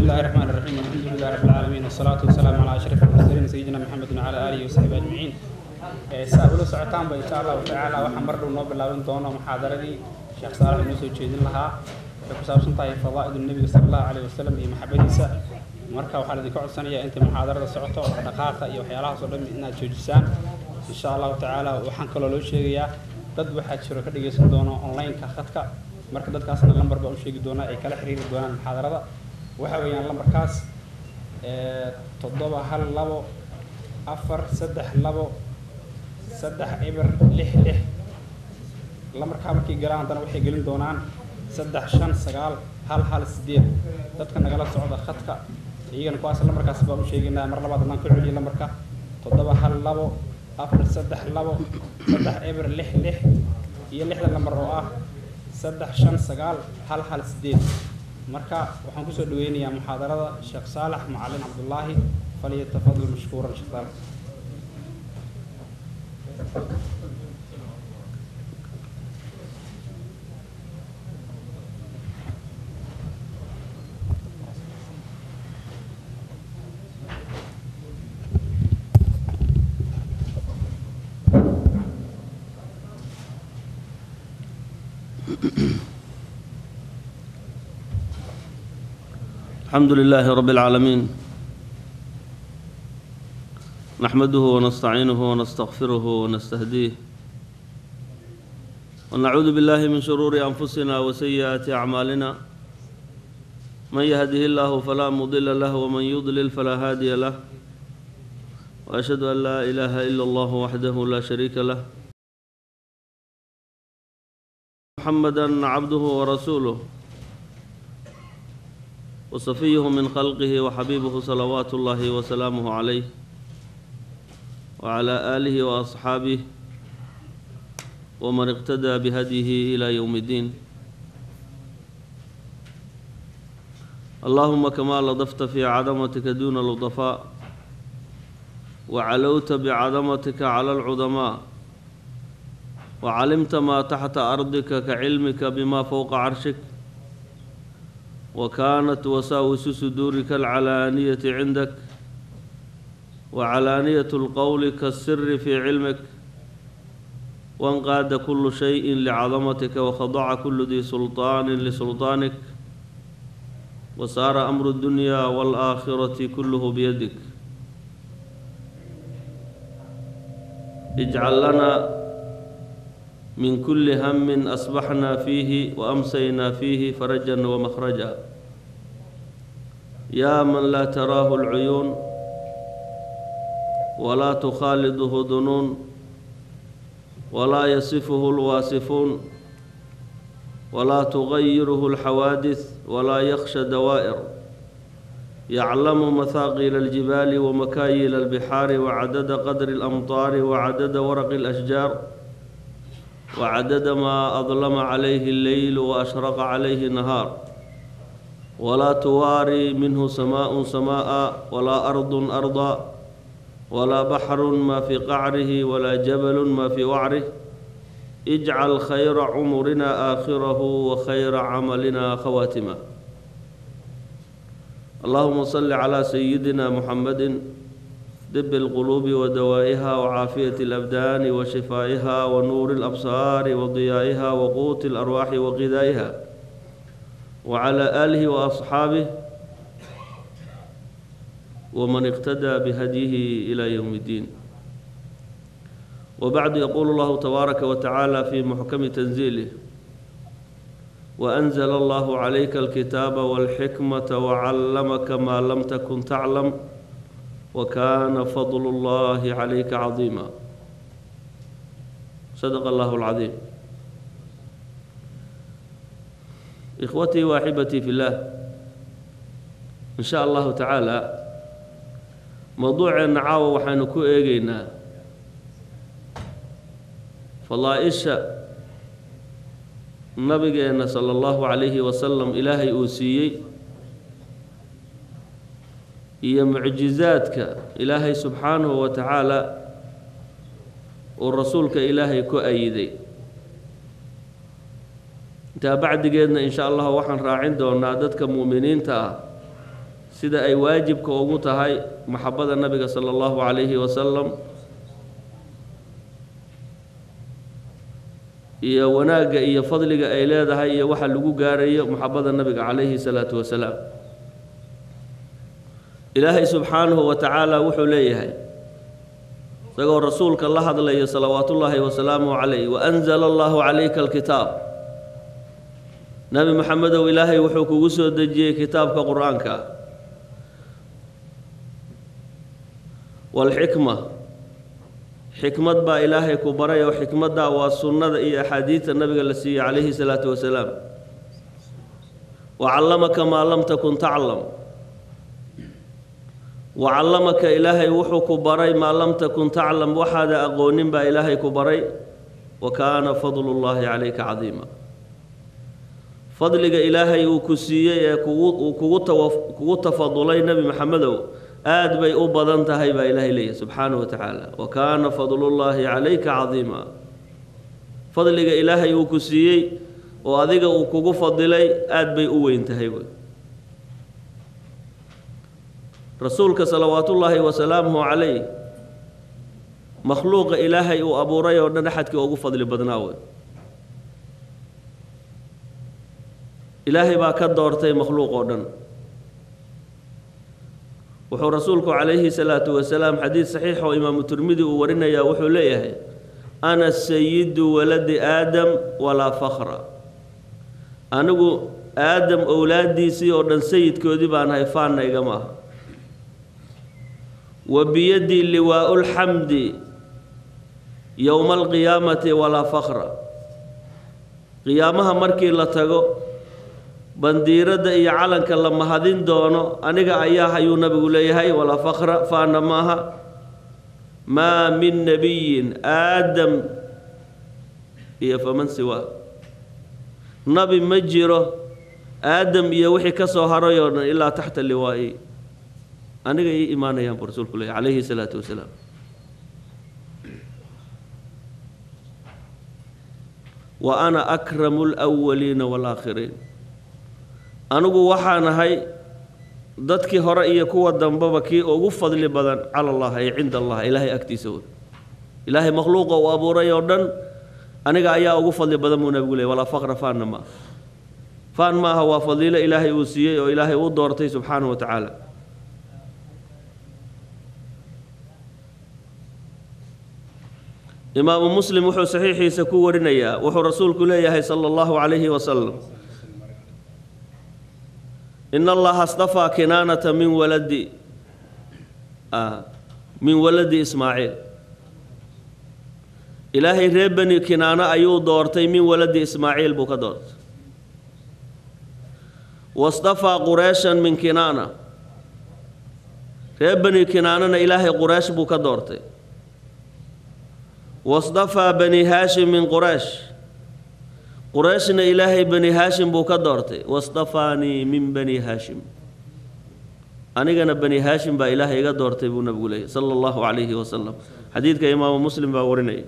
الله الرحمن الرحيم الحمد لله رب العالمين والصلاة والسلام على أشرف المرسلين سيدنا محمد وعلى آله وصحبه أجمعين saa ula socotaanba insha allahu tacaala waxaan mar dhow noo bilaaban doono muxaadaradii sheekh saalax inoo soo jeedin lahaa waxay ku saabsan tahay fadaa'id nebiga sala allahu calayhi wasalam iyo maxabadiisa marka waxaa idinka codsanayaa intay muxaadarada socoto oo dhaqaaqa iyo waxyaalahaas oo dhan inaad joojisaan insha allahu tacaala waxaan kaloo loo sheegayaa dad waxaa jiro ka dhagaysan doono online-ka khadka marka dadkaasna lambar baa u sheegi doonaa ay kala xiriiri doonaan muxaadarada waxa weeyaan lambarkaas toddoba hal labo afar saddex labo saddex eber lix lix lamarkaa markay galaan haddana waxay gelin doonaan saddex shan sagaal hal hal sideed dadka nagala socda khadka iyagana kuwaas lamarkaas baan u sheegaynaa mar labaad haddaan ku celiyo lamarka toddoba hal labo afar saddex labo saddex eber lix lix iyo lixda lambar oo ah saddex shan sagaal hal hal sideed marka waxaan kusoo dhaweynayaa muxaadarada sheekh saalax macalin cabdullaahi falyatafadal mashkuuran sheekh saalax الحمد لله رب العالمين نحمده ونستعينه ونستغفره ونستهديه ونعوذ بالله من شرور أنفسنا وسيئات أعمالنا من يهده الله فلا مضل له ومن يضلل فلا هادي له وأشهد أن لا إله إلا الله وحده لا شريك له محمدا عبده ورسوله وصفيه من خلقه وحبيبه صلوات الله وسلامه عليه وعلى آله وأصحابه ومن اقتدى بهديه إلى يوم الدين اللهم كما لطفت في عظمتك دون اللطفاء وعلوت بعظمتك على العظماء وعلمت ما تحت أرضك كعلمك بما فوق عرشك وكانت وساوس صدورك العلانية عندك وعلانية القول كالسر في علمك وانقاد كل شيء لعظمتك وخضع كل ذي سلطان لسلطانك وصار أمر الدنيا والآخرة كله بيدك اجعل لنا من كل هم أصبحنا فيه وأمسينا فيه فرجا ومخرجا يا من لا تراه العيون ولا تخالده ظنون ولا يصفه الواصفون ولا تغيره الحوادث ولا يخشى دوائر يعلم مثاقيل الجبال ومكايل البحار وعدد قدر الأمطار وعدد ورق الأشجار وعدد ما أظلم عليه الليل وأشرق عليه النهار ولا تواري منه سماء سماء ولا أرض أرضا ولا بحر ما في قعره ولا جبل ما في وعره اجعل خير عمرنا آخره وخير عملنا خواتمه اللهم صل على سيدنا محمد دب القلوب ودوائها وعافية الأبدان وشفائها ونور الأبصار وضيائها وقوت الأرواح وغذائها وعلى آله وأصحابه ومن اقتدى بهديه إلى يوم الدين وبعد يقول الله تبارك وتعالى في محكم تنزيله وأنزل الله عليك الكتاب والحكمة وعلمك ما لم تكن تعلم وكان فضل الله عليك عظيما صدق الله العظيم إخوتي وأحبتي في الله إن شاء الله تعالى موضوع النعاوة وحنكو إيجينا فضائشة nabigeena sala allahu calayhi wasalam ilaahay uu siiyey iyo mucjizaadka ilaahay subxaanahu wa tacaala uu rasuulka ilaahay ku ayiday intaa bacdigeedna insha allah waxaan raacin doonaa dadka mu'miniinta ah sida ay waajibka ugu tahay maxabada nabiga sala allahu calayhi wasalam iyo wanaagga iyo fadliga ay leedahay iyo waxa lagu gaarayo maxabada nabiga calayhi salaatu wasalaam ilaahay subxaanahu wa tacaala wuxuu leeyahay isagoo rasuulka la hadlayo salawaatullaahi wasalaamuhu calayh waanzala allahu calayka alkitaab nebi maxamedow ilaahay wuxuu kugu soo dejiyey kitaabka qur-aanka waalxikma xikmad baa ilaahay ku baray oo xikmaddaa waa sunnada iyo axaadiidta nabiga la siiyey calayhi salaatu wasalaam wa callamaka maa lam takun taclam wa callamaka ilaahay wuxuu ku baray maa lam takun taclam waxaada aqoonin baa ilaahay ku baray wa kaana fadlullaahi calayka cadiima fadliga ilaahay uu ku siiyey ee kugu uu kugu tawa kugu tafadulay nebi maxamedow aad bay u badan tahay baa ilaahay leeyahy subxaanahu wa tacaala wa kaana fadlullaahi calayka cadiima fadliga ilaahay uu ku siiyey oo adiga uu kugu fadilay aad bay u weyn tahay wey rasuulka salawaatullaahi wasalaamuhu calayh makhluuqa ilaahay uu abuuray oo dhan axadkii ugu fadli badnaa wey ilaahay baa ka doortay makhluuq oo dhan wuxuu rasuulku calayhi salaatu wasalaam xadiid saxiix oo imaamu tirmidi uu warinayaa wuxuu leeyahay ana sayidu waladi aadam walaa fakra anigu aadam owlaadiisii oo dhan sayidkoodii baan ahay faanna igama aha wa biyadii liwaau lxamdi yowma alqiyaamati walaa fakra qiyaamaha markii la tago bandiiradda iyo calanka la mahadin doono aniga ayaa ayuu nabigu leeyahay walaa fakra faana maaha maa min nebiyin aadam iyo faman siwaa nabi ma jiro aadam iyo wixii ka soo haray oo dhan ilaa taxta liwaa'i aniga ii imaanayaan buu rasuulku leeyahy calayhi salaatu wasalaam wa ana akramu lwaliina waalaakhiriin anigu waxaan ahay dadkii hore iyo kuwa dambeba kii ugu fadli badan cala allah ay cinda allah ilaahay agtiisa wey ilaahay makhluuqa uu abuuray oo dhan aniga ayaa ugu fadli badan buu nabigu leey walaa faqra faanna ma aha faan ma aha waa fadiilo ilaahay uu siiyey oo ilaahay uu doortay subxaanahu wa tacaala imaamu muslim wuxuu saxiixiisa ku warinayaa wuxuu rasuulku leeyahay sala allahu calayhi wasalam in allaha astafaa kinaanata min waladi min waladi ismaaciil ilaahay reer beni kinaano ayuu doortay min waladi ismaaciil buu ka doortay wastafaa qureeshan min kinaana reer beni kinaanana ilaahay qureesh buu ka doortay wastafaa bani haashim min quraysh qurayshna ilaahay bani haashim buu ka doortay wastafaanii min bani haashim anigana bani haashim baa ilaahay iga doortay buu nabigu leeyahy sala allahu calayhi wasalam xadiidka imaamu muslim baa warinaya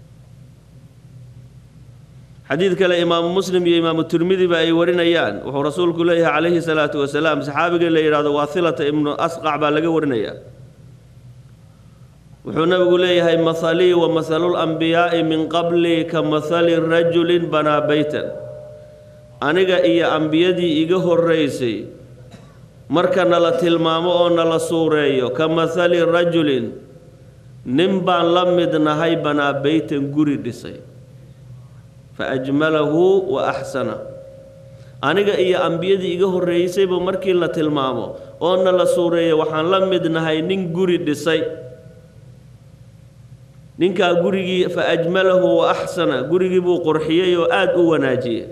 xadiid kale imaamu muslim iyo imaamu tirmidiba ay warinayaan wuxuu rasuulku leeyahay calayhi salaatu wasalaam saxaabiga la yidhahdo waasilata ibnu asqac baa laga warinayaa wuxuu nabigu leeyahay mahalii wa mahalulambiyaai min qablii ka mahali rajulin banaa beytan aniga iyo ambiyadii iga horraysay marka nala tilmaamo oo nala suureeyo ka mahali rajulin nin baan la mid nahay banaa beytan guri dhisay fa ajmalahu wa axsana aniga iyo ambiyadii iga horreeysayba markii la tilmaamo oo nala suureeyo waxaan la mid nahay nin guri dhisay ninkaa gurigii fa ajmalahu wa axsana gurigii buu qurxiyey oo aada u wanaajiyey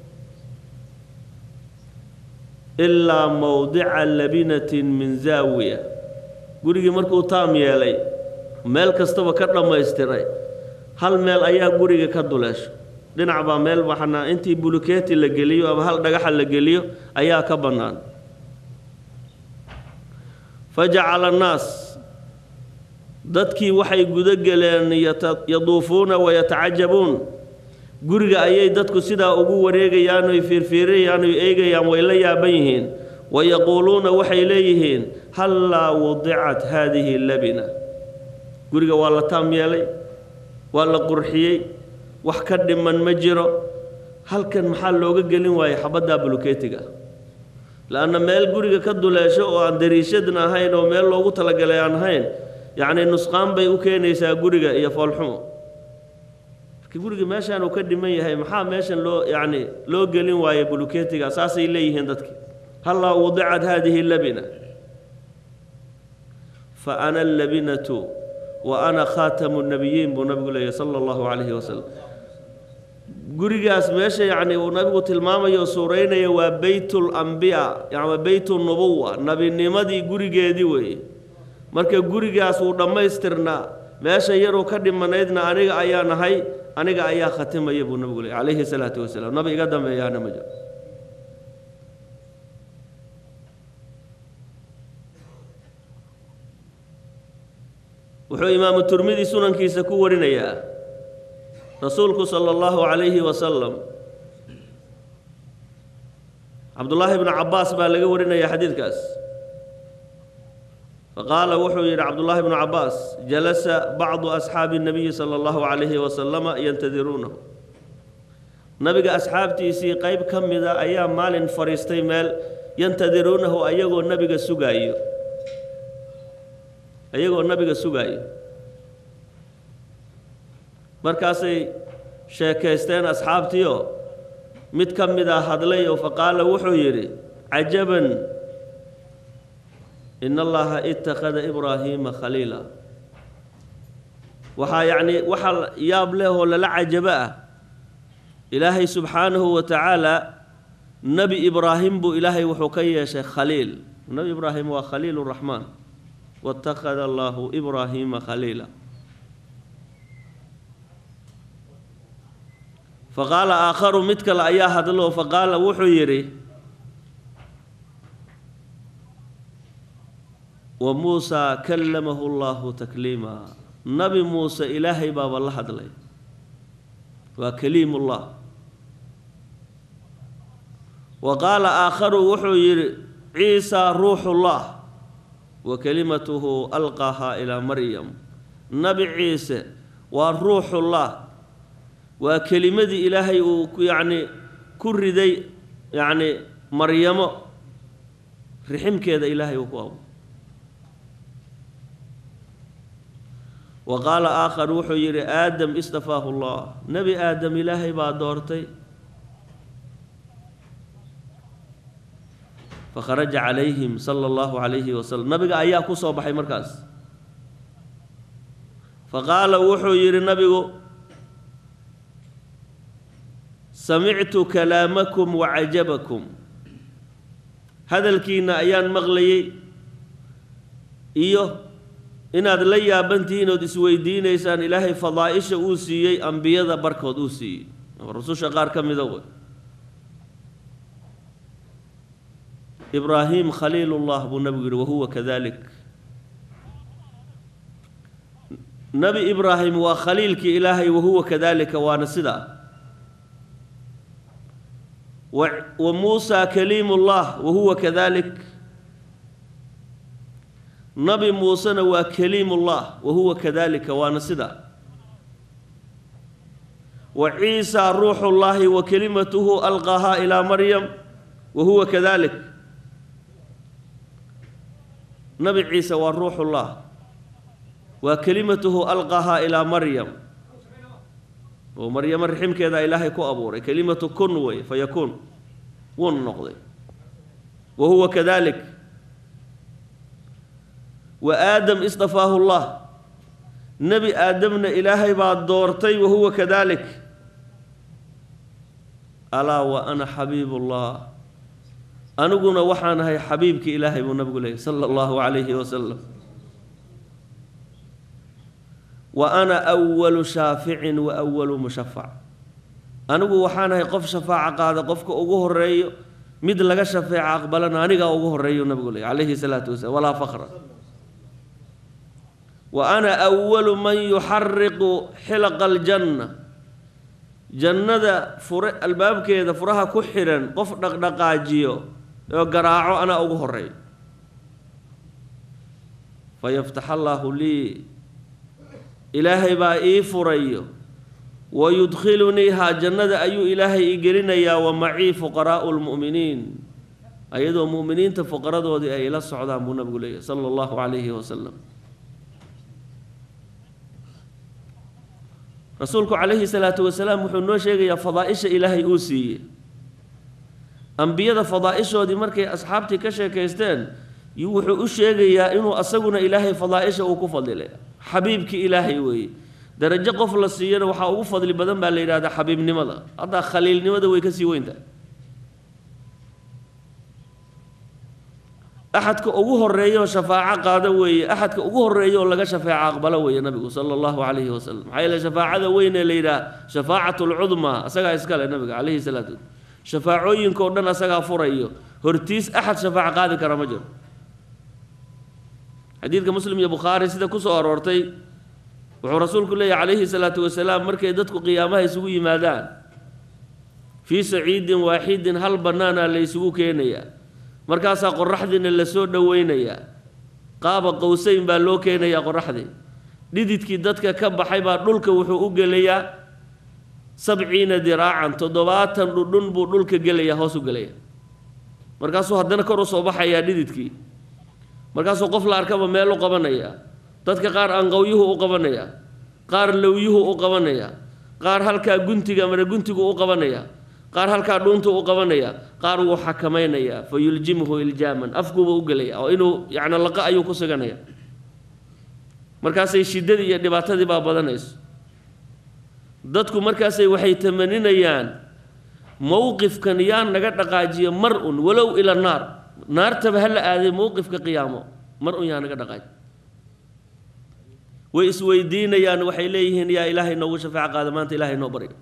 ilaa mowdica labinatin min zaawiya gurigii markuu taam yeelay meel kastaba ka dhammaystiray hal meel ayaa guriga ka duleesho dhinac baa meel baxnaa intii bulukeeti la geliyo ama hal dhagaxa la geliyo ayaa ka bannaan fa jacala annaas dadkii waxay guda geleen yaduufuuna wayatacajabuun guriga ayay dadku sidaa ugu wareegayaan oy fiirfiirayaan oy eegayaan way la yaaban yihiin wayaquuluuna waxay leeyihiin hallaa wadicat haadihi labina guriga waa la taam yeelay waa la qurxiyey wax ka dhiman ma jiro halkan maxaa looga gelin waayey xabaddaa buluketiga la-anna meel guriga ka duleesho oo aan dariishadna ahayn oo meel loogu talagalay aan ahayn yacni nusqaan bay u keenaysaa guriga iyo foolxumo marka guriga meeshaan uu ka dhiman yahay maxaa meeshan loo yacni loo gelin waayey buluketiga saasay leeyihiin dadki hallaa wadicat haadihi labina fa ana allabinatu wa ana khaatamu nabiyiin buu nabigu leeyahy sala allahu calayhi wasalam gurigaas meesha yacni uu nabigu tilmaamayo o suuraynaya waa beytul ambiya yani beytu nubuwa nebinimadii gurigeedii weeye marka gurigaas wuu dhammaystirnaa meesha yaruu ka dhimanaydna aniga ayaa nahay aniga ayaa khatimaya buu nabigu leeyay calayhi salaatu wasalaam nabi iga dambeeyaana ma jiro wuxuu imaamu turmidi sunankiisa ku warinayaa rasuulku sala allahu calayhi wasalam cabdullaahi bnu cabbaas baa laga warinaya xadiidkaas faqaala wuxuu yidhi cabdullaahi bnu cabbaas jalasa bacdu asxaabi nabiyi sala allahu calayhi wasalama yantadiruunahu nabiga asxaabtiisii qeyb ka mida ayaa maalin fadhiistay meel yantadiruunahu ayagoo nabiga sugaayo ayagoo nabiga sugaayo markaasay sheekaysteen asxaabtiio mid ka mid a hadlay oo faqaala wuxuu yidhi cajaban in allaha ittakhada ibraahiima khaliila waxaa yacni waxaa yaab leh oo lala cajabo ah ilaahay subxaanahu wa tacaala nebi ibraahim buu ilaahay wuxuu ka yeeshay khaliil nebi ibraahim waa khaliil raxmaan watakhada allaahu ibraahiima khaliila faqaala aakharu mid kale ayaa hadlo faqaala wuxuu yidhi wa muusaa kallamahu llaahu takliima nabi muuse ilaahay baaba la hadlay waa kaliimullah wa qaala aakharu wuxuu yidhi ciisaa ruuxullah wa kelimatuhu alqaahaa ilaa maryam nabi ciise waa ruuxullah waa kelimadii ilaahay uu yacni ku riday yacni maryamo riximkeeda ilaahay uu ku abo wa qaala aakhar wuxuu yidhi aadam istafaahu llah nebi aadam ilaahay baa doortay fakharaja calayhim sala allahu calayhi wasalam nabiga ayaa ku soo baxay markaas faqaala wuxuu yidhi nabigu samictu kalaamakum wacajabakum hadalkiinna ayaan maqlayey iyo inaad la yaabantihiin ood isweydiinaysaan ilaahay fadaa-isha uu siiyey ambiyada barkood uu siiyey rususha qaar ka mida wey ibraahim khaliilullah buu nabigu yihi wahuwa kadalik nebi ibraahim waa khaliilkii ilaahay wahuwa kadalika waana sidaa wa muusaa kaliimullah wahuwa kadalik nabi muusena waa kaliimullah wahuwa kadalika waana sidaa wa ciisaa ruuxullaahi wa kelimatuhu alqaahaa ilaa maryam wahuwa kadalik nabi ciise waa ruuxullah waa kelimatuhu alqaahaa ilaa maryam oo maryamo riximkeeda ilaahay ku abuuray kelimatu kun wey fa yakuun wun noqday wa huwa kadalik wa aadam istafaahu llah nebi aadamna ilaahay baa doortay wa huwa kadalik alaa wa ana xabiibullah aniguna waxaan ahay xabiibkii ilaahay buu nabigu leeyay sala allahu calayhi wasalam wa ana awalu shaaficin wa awalu mushafac anigu waxaan ahay qof shafaaco qaada qofka ugu horeeyo mid laga shafeeco aqbalana anigaa ugu horeeyo nabigu leeyay calayhi salaatu wasalam walaa faqra wa ana awalu man yuxariqu xilaqa aljanna jannada fure albaabkeeda furaha ku xidhan qof dhaqdhaqaajiyo oo garaaco anaa ugu horeeyo fayaftax allaahu lii ilaahay baa ii furayo wayudkhiluniihaa jannada ayuu ilaahay ii gelinayaa wa macii fuqaraa'u lmu'miniin ayadoo mu'miniinta fuqaradoodii ay ila socdaan buu nabigu leeyahy sala allahu calayhi wasalam rasuulku calayhi salaatu wasalaam wuxuu noo sheegayaa fadaa-isha ilaahay uu siiyey ambiyada fadaa-ishoodii markay asxaabtii ka sheekaysteen wuxuu u sheegayaa inuu asaguna ilaahay fadaa-isha uu ku fadilay xabiibkii ilaahay weeye darajo qof la siiyana waxaa ugu fadli badan baa la yidhahdaa xabiibnimada haddaa khaliilnimada way kasii weyntahay axadka ugu horeeya oo shafaaco qaado weeye axadka ugu horeeya oo laga shafeeco aqbalo weeye nabigu sala allahu calayhi wasalam maxaa yeele shafaacada weyn ee la yidhaha shafaacatu lcudmaa asagaa iskale nabiga calayhi salaatu shafaacooyinka o dhan asagaa furayo hortiis axad shafaaco qaadi kara ma jiro xadiidka muslim iyo bukhaari sida kusoo aroortay wuxuu rasuulku leeyahy calayhi salaatu wasalaam markay dadku qiyaamaha isugu yimaadaan fii saciidin waaxidin hal bannaana la ysugu keenayaa markaasaa qoraxdiina lasoo dhoweynayaa qaaba qowseyn baa loo keenayaa qoraxdii dhididkii dadka ka baxay baa dhulka wuxuu u gelayaa sabciina diraacan toddobaatan dhudhun buu dhulka gelayaa hoos u gelaya markaasuu haddana kor u soo baxayaa dhididkii markaasuu qof la arkaba meel u qabanayaa dadka qaar anqowyuhu u qabanayaa qaar lowyuhu u qabanayaa qaar halkaa guntiga mara guntigu u qabanayaa qaar halkaa dhuuntu u qabanaya qaar wuu xakamaynayaa fa yuljimhu iljaaman afkuuba u gelaya oo inuu yacni laqa ayuu ku suganaya markaasay shiddadii iyo dhibaatadii baa badanayso dadku markaasay waxay tamaninayaan mowqifkan yaa naga dhaqaajiya mar un walow ila naar naartaba ha la aaday mowqifka qiyaamo mar un yaa naga dhaqaaji way isweydiinayaan waxay leeyihiin yaa ilaahay noogu shafaaco qaada maanta ilaahay noo baryo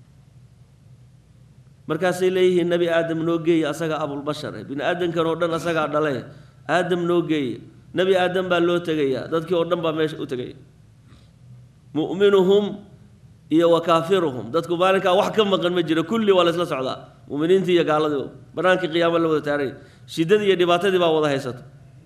markaasay leeyihiin nebi aadam noo geeye asagaa abulbashar eh bini aadamkan oo dhan asagaa dhale aadam noo geeye nebi aadam baa loo tegayaa dadkii oo dhan baa meesha u tegaya mu'minuhum iyo wa kaafiruhum dadku maalinkaa wax ka maqan ma jiro kulli waa la isla socdaa mu'miniintii iyo gaaladii banaankii qiyaamo la wada taaray shiddadii iyo dhibaatadii baa wada haysata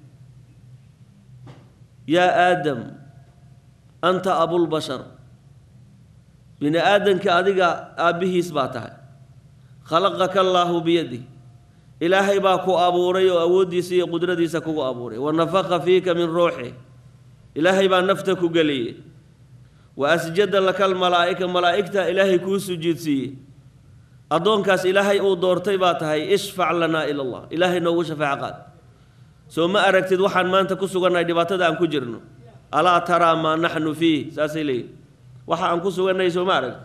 yaa aadam anta abulbashar bini aadamka adiga aabbihiis baa tahay khalaqaka allaahu biyadih ilaahay baa ku abuuray oo awooddiisa iyo qudradiisa kugu abuuray wa nafaqa fiika min ruuxi ilaahay baa nafta ku geliyey wa asjada laka almalaa'ika malaa'igta ilaahay kuu sujuudsiiyey addoonkaas ilaahay uu doortay baa tahay ishfac lanaa ila allah ilaahay noogu shafaaco qaad soo ma aragtid waxaan maanta ku sugannahay dhibaatada aan ku jirno alaa taraa maa naxnu fiih saasay leeyihin waxa aan ku sugannahay soo ma aragti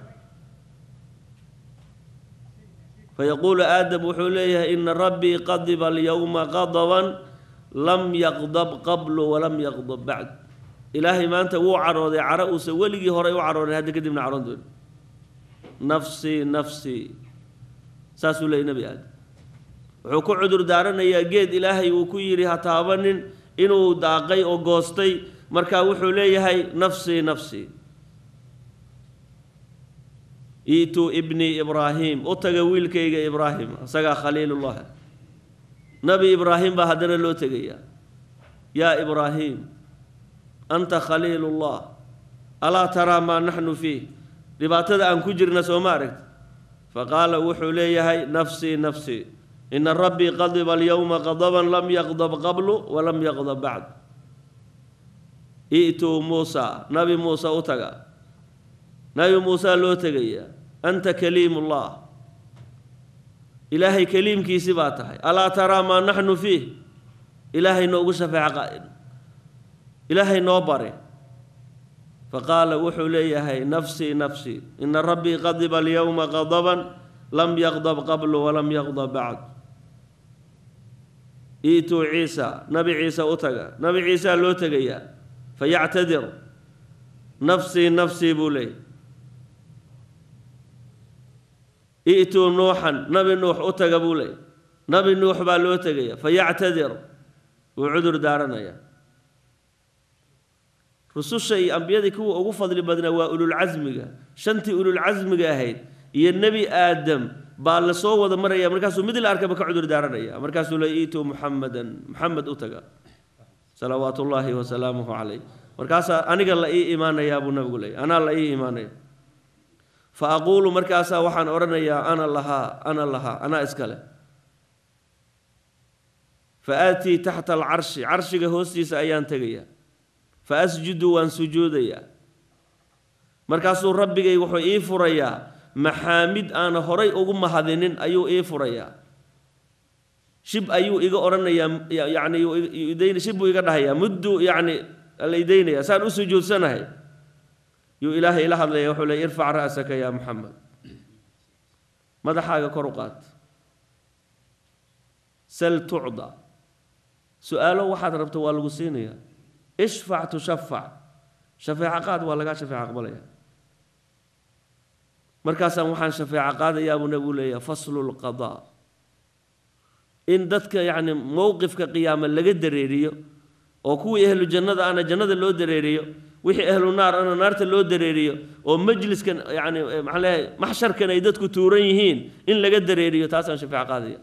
fayaquulu aadam wuxuu leeyahay ina rabbii qadiba alyowma qadaban lam yaqdab qablu walam yaqdab bacd ilaahay maanta wuu carooday caro uusan weligii horay u carooday hadda kadibna caroon dooni nafsii nafsii saasuu leeyay nebi aadam wuxuu ku cudur daaranayaa geed ilaahay uu ku yidhi ha taabanin inuu daaqay oo goostay markaa wuxuu leeyahay nafsii nafsii iituu ibnii ibraahim u taga wiilkayga ibraahim isagaa khaliilullah nabi ibraahim baa haddana loo tegayaa yaa ibraahim anta khaliilullah alaa taraa maa naxnu fiih dhibaatada aan ku jirna soo ma aragti faqaala wuxuu leeyahay nafsii nafsii ina rabbii qadiba alyowma qadaban lam yaqdab qablu walam yaqdab bacd i'tuu muusa nabi muuse u taga nabi muusaa loo tegayaa anta kaliimullah ilaahay kaliimkiisi baa tahay alaa taraa maa naxnu fiih ilaahay noogu shafeeco qaa'id ilaahay noo bare faqaala wuxuu leeyahay nafsii nafsii ina rabbii qadiba alyowma qadaban lam yaqdab qablu walam yaqdab bacd iituu ciisa nabi ciise u taga nabi ciisaa loo tegayaa fayactadir nafsii nafsii buu leeyay i'tuu nuuxan nabi nuux u taga buu leeyay nabi nuux baa loo tegaya fayactadir wuu cudur daaranayaa rususha iyo ambiyadii kuwa ugu fadli badnaa waa ululcasmiga shantii ululcasmiga ahayd iyo nebi aadam baa la soo wada maraya markaasuu mid la arkaba ka cudur daaranaya markaasuu la iituu muxamadan muxamed u taga salawaatu ullaahi wasalaamuhu calayh markaasaa aniga la ii imaanayaa buu nabigu leeyay anaa la ii imaanaya fa aquulu markaasaa waxaan odhanayaa ana lahaa ana lahaa anaa iskale fa aatii taxta alcarshi carshiga hoostiisa ayaan tegayaa fa asjudu waan sujuudayaa markaasuu rabbigay wuxuu ii furayaa maxaamid aana horay ugu mahadinin ayuu ii furayaa shib ayuu iga odhanayaa yacni shib buu iga dhahayaa muddu yacni la idaynaya saan u sujuudsanahay yuu ilaahay ila hadlaya wuxuu leey irfac ra'saka yaa muxamed madaxaaga kor u qaad sal tucda su-aalo waxaad rabto waa lagu siinayaa ishfac tushafac shafeeco qaad waa lagaa shafeeco aqbalaya markaasaan waxaan shafeeco qaadayaa buu nabigu leeyahay faslu lqadaa in dadka yacni mowqifka qiyaama laga dareeriyo oo kuwii ahlu jannada ana jannada loo dareeriyo wixii ahlu naar ana naarta loo dareeriyo oo majliskan yacni maxaan leeyahay maxsharkan ay dadku tuuran yihiin in laga dareeriyo taasaan shafeeco qaadaya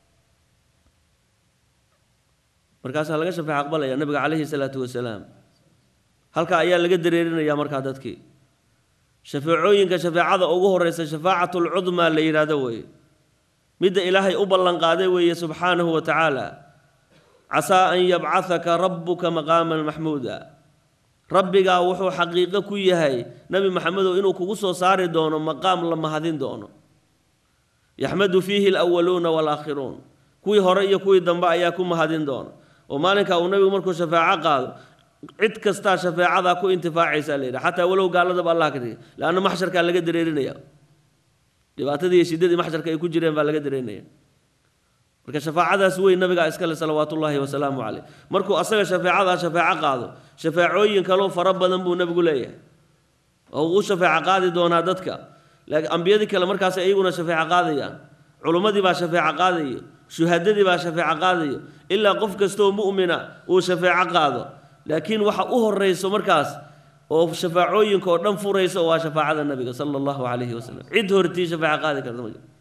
markaasaa laga shafeeco aqbalaya nabiga calayhi salaatu wasalaam halkaa ayaa laga dareerinaya markaa dadkii shafeecooyinka shafeecada ugu horeysa shafaacatlcudmaa la yidhaahdo weeye midda ilaahay u ballanqaaday weeye subxaanahu wa tacaala casaa an yabcahaka rabbuka maqaaman maxmuuda rabbigaa wuxuu xaqiiqo ku yahay nebi maxamedow inuu kugu soo saari doono maqaam la mahadin doono yaxmadu fiihi alawaluuna waalaakhiruun kuwii hore iyo kuwii dambe ayaa ku mahadin doono oo maalinkaa uu nebigu markuu shafeeco qaado cid kastaa shafeecadaa ku intifaacaysaa la yidhaha xataa walow gaaladaba allah ka dhigay leanna maxsharkaa laga dareerinaya dhibaatadii iyo shiddadii maxsharka ay ku jireen baa laga dareerinaya marka shafaacadaas weyn nabigaa iskale salawaatullaahi wasalaamu caleyh markuu asaga shafeecadaa shafeeco qaado shafeecooyin kaloo fara badan buu nebigu leeyahay oo uu u shafeeco qaadi doonaa dadka laakiin ambiyadii kale markaas iyaguna shafeeco qaadayaan culummadii baa shafeeco qaadayo shuhadadii baa shafeeco qaadayo ilaa qof kastoo mu'mina uu shafeeco qaado laakiin waxa u horeyso markaas oo shafaacooyinka oo dhan furaysa waa shafaacada nabiga sala allahu calayhi wasalam cid hortii shafeeco qaadi karta ma jiro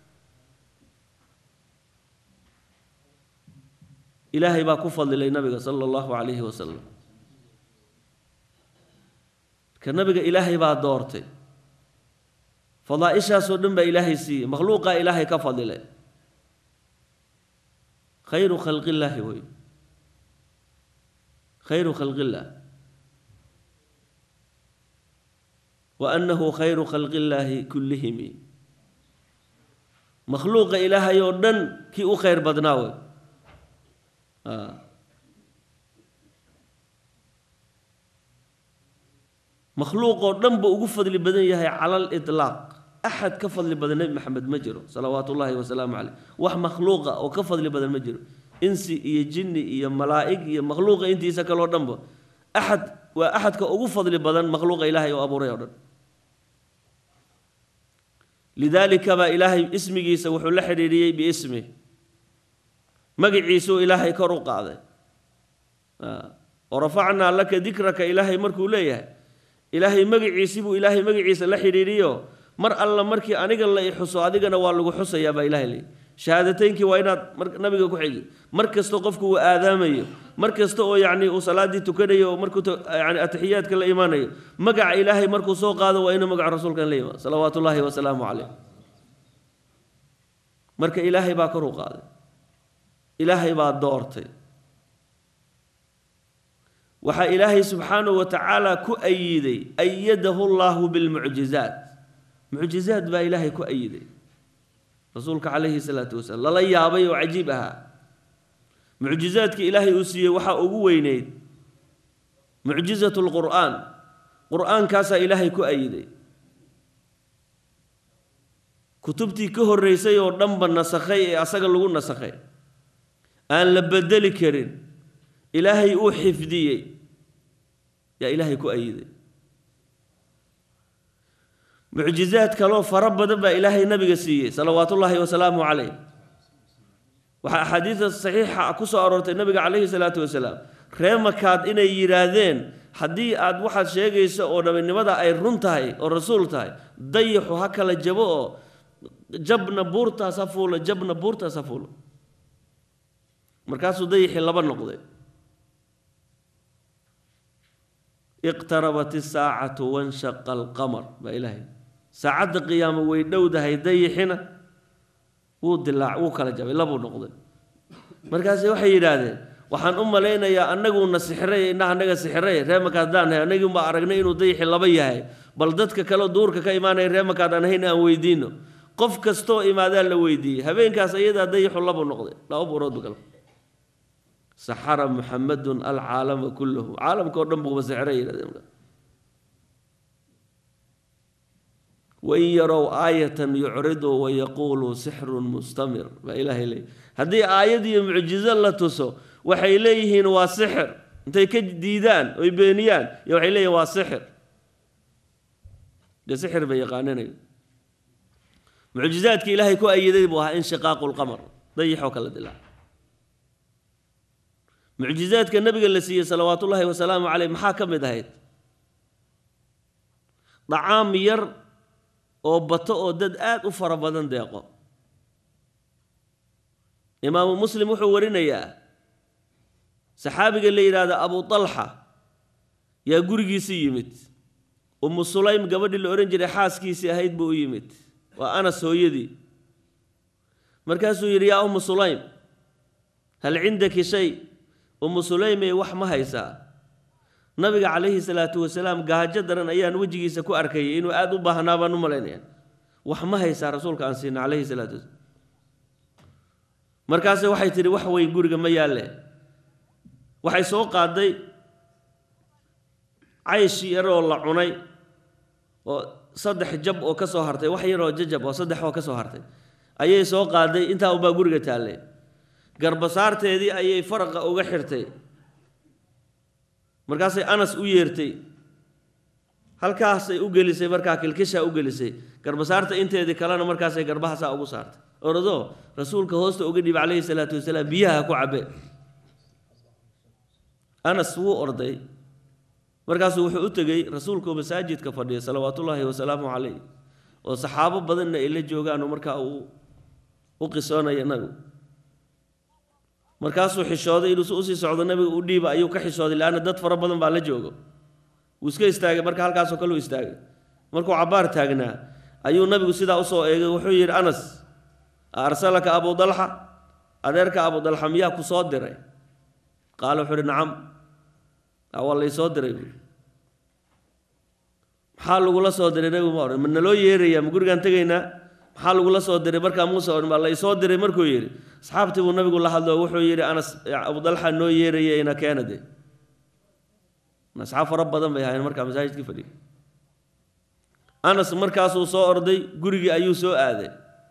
ilaahay baa ku fadlilay nabiga sala allahu calayhi wasalam ka nabiga ilaahay baa doortay fadaaishaasoo dhan baa ilaahay siiyey makhluuqaa ilaahay ka fadilay khayru khalqillaahi wey khayru khalqillaah wa annahu khayru khalqillaahi kullihimi makhluuqa ilaahay oo dhan kii u khayr badnaa wey makhluuqoo dhan ba ugu fadli badan yahay cala aliطlaaq axad ka fadli badan nebi maxamed ma jiro salawaatu ullaahi wasalaamu caleyh wax makhluuqa oo ka fadli badan ma jiro insi iyo jinni iyo malaa'ig iyo makhluuqa intiisa kaloo dhanba axad waa axadka ugu fadli badan makhluuqa ilaahay oo abuuray oo dhan lidaalika baa ilaahay ismigiisa wuxuu la xidhiidhiyey biismih magiciisuu ilaahay kor u qaaday oo rafacnaa laka dikraka ilaahay markuu leeyahay ilaahay magiciisii buu ilaahay magaciisa la xidhiidhiyo mar alla markii aniga la i xuso adigana waa lagu xusayaa baa ilahay leeyahy shahaadateynkii waa inaad nabiga ku xigi mar kasta qofku uu aadaamayo mar kasta oo yacni uu salaaddii tukanayo oo markuu yani atixiyaadka la imaanayo magaca ilaahay markuu soo qaado waa inuu magaca rasuulkan la imaado salawaatu ullaahi wasalaamu caleyh marka ilaahay baa kor u qaaday ilaahay baa doortay waxaa ilaahay subxaanahu wa tacaala ku ayiday ayadahu llaahu bilmucjizaat mucjizaad baa ilaahay ku ayiday rasuulka calayhi salaatu wasalaam lala yaabay oo cajiib ahaa mucjizaadka ilaahay uu siiyey waxaa ugu weyneyd mucjizatu lqur'aan qur'aankaasaa ilaahay ku ayiday kutubtii ka horreysay oo dhanba nasakhay ee asaga lagu nasakhay aan la bedeli karin ilaahay uu xifdiyey yaa ilaahay ku ayiday mucjizaad kaloo fara badan baa ilaahay nabiga siiyey salawaatullaahi wasalaamu caleyh waxaa axaadiida saxiixa ku soo aroortay nabiga calayhi salaatu wasalaam ree makaad inay yidhaahdeen haddii aad waxaad sheegayso oo nabinimada ay run tahay oo rasuul tahay dayaxu ha kala jabo oo jabna buurtaas ha fuulo jabna buurtaas ha fuulo markaasuu dayixii laba noqday iqtarabat isaacatu wanshaqa alqamar baa ilaahay saacadda qiyaamo way dhowdahay dayixina wuu dilaac wuu kala jabay labuu noqday markaase waxay yidhaahdeen waxaan u malaynayaa annaguuna sixiray indhaha annaga sixiray reemakaad daan nahay annagii unbaa aragnay inuu dayixi laba yahay bal dadka kaleo duurka ka imaanaya reemakaad aan ahayn aan weydiino qof kastoo imaadaa la weydiiyey habeenkaas ayadaa dayixu labuu noqday laba buurood bu kala saxara muxamadun alcaalama kullahu caalamka oo dhan buuba sixiray yidhahdeen wain yarow aayatan yucriduu wayaquuluu sixrun mustamir baa ilaahay leeyay haddii aayad iyo mucjizo la tuso waxay leeyihiin waa sixir intay ka diidaan oy beeniyaan iyo waxay leeyihin waa sixir dee sixir bay yaqaaninayo mucjizaadka ilaahay ku ayiday buu ahaa inshiqaaqu lqamar dayixoo kala dilaa mucjizaadka nabiga la siiyey salawaat ullaahi wasalaamu caleyh maxaa ka mid ahayd dacaam yar oo bato oo dad aada u fara badan deeqo imaamu muslim wuxuu warinayaa saxaabiga la yidhaahda abu talxa yaa gurigiisii yimid umu sulaym gabadhii la odhan jiray xaaskiisii ahayd buu u yimid waa anas hooyadii markaasuu yidhi yaa umu sulaym hal cindaki shay umu sulaymey wax ma haysaa nabiga calayhi salaatu wasalaam gaajo daran ayaan wejigiisa ku arkayay inuu aada u baahnaa baan u malaynaya wax ma haysaa rasuulka aan siina calayhi salaatu wasalaam markaase waxay tidhi wax weyn guriga ma yaalle waxay soo qaaday caysh yaroo la cunay oo saddex jab oo ka soo hartay wax yaroo jajab oo saddex oo ka soo hartay ayay soo qaaday intaa unbaa guriga taallay garbasaarteedii ayay faraqa uga xirtay markaasay anas u yeertay halkaasay u gelisay markaa kilkishaa u gelisay garbasaarta inteedii kalena markaasay garbahaasaa ugu saartay oradoo rasuulka hoosta uga dhiib calayhi salaatu wasalaam biyaha ku cabe anas wuu orday markaasuu wuxuu u tegey rasuulkoo masaajidka fadhiya salawaatullaahi wasalaamu calayh oo saxaabo badanna ay la joogaan oo markaa uu u qisoonaya nabigu markaasuu xishooday inuu usii socdo nabiga u dhiiba ayuu ka xishooday leanna dad fara badan baa la joogo wuu iska istaagay marka halkaasoo kale u istaagay markuu cabbaar taagnaa ayuu nabigu sidaa usoo eegay wuxuu yidhi anas arsalaka abu dalxa adeerka abu dalxa miyaa ku soo diray qaala wuxuu uhi nacam waa laysoo diray buui maxaa lagula soo diray nabigu ma odhan ma naloo yeerayaa ma gurigaan tegaynaa maxaa lagula soo diray markaa muuse odhan baa laysoo diray markuu yidhi asxaabtii buu nabigu la hadlo wuxuu yidhi anas abu dalxa noo yeeraya ina keena de asxaab fara badan bay ahaayeen markaa masaajidkii fadhiya anas markaasuu soo orday gurigii ayuu soo aaday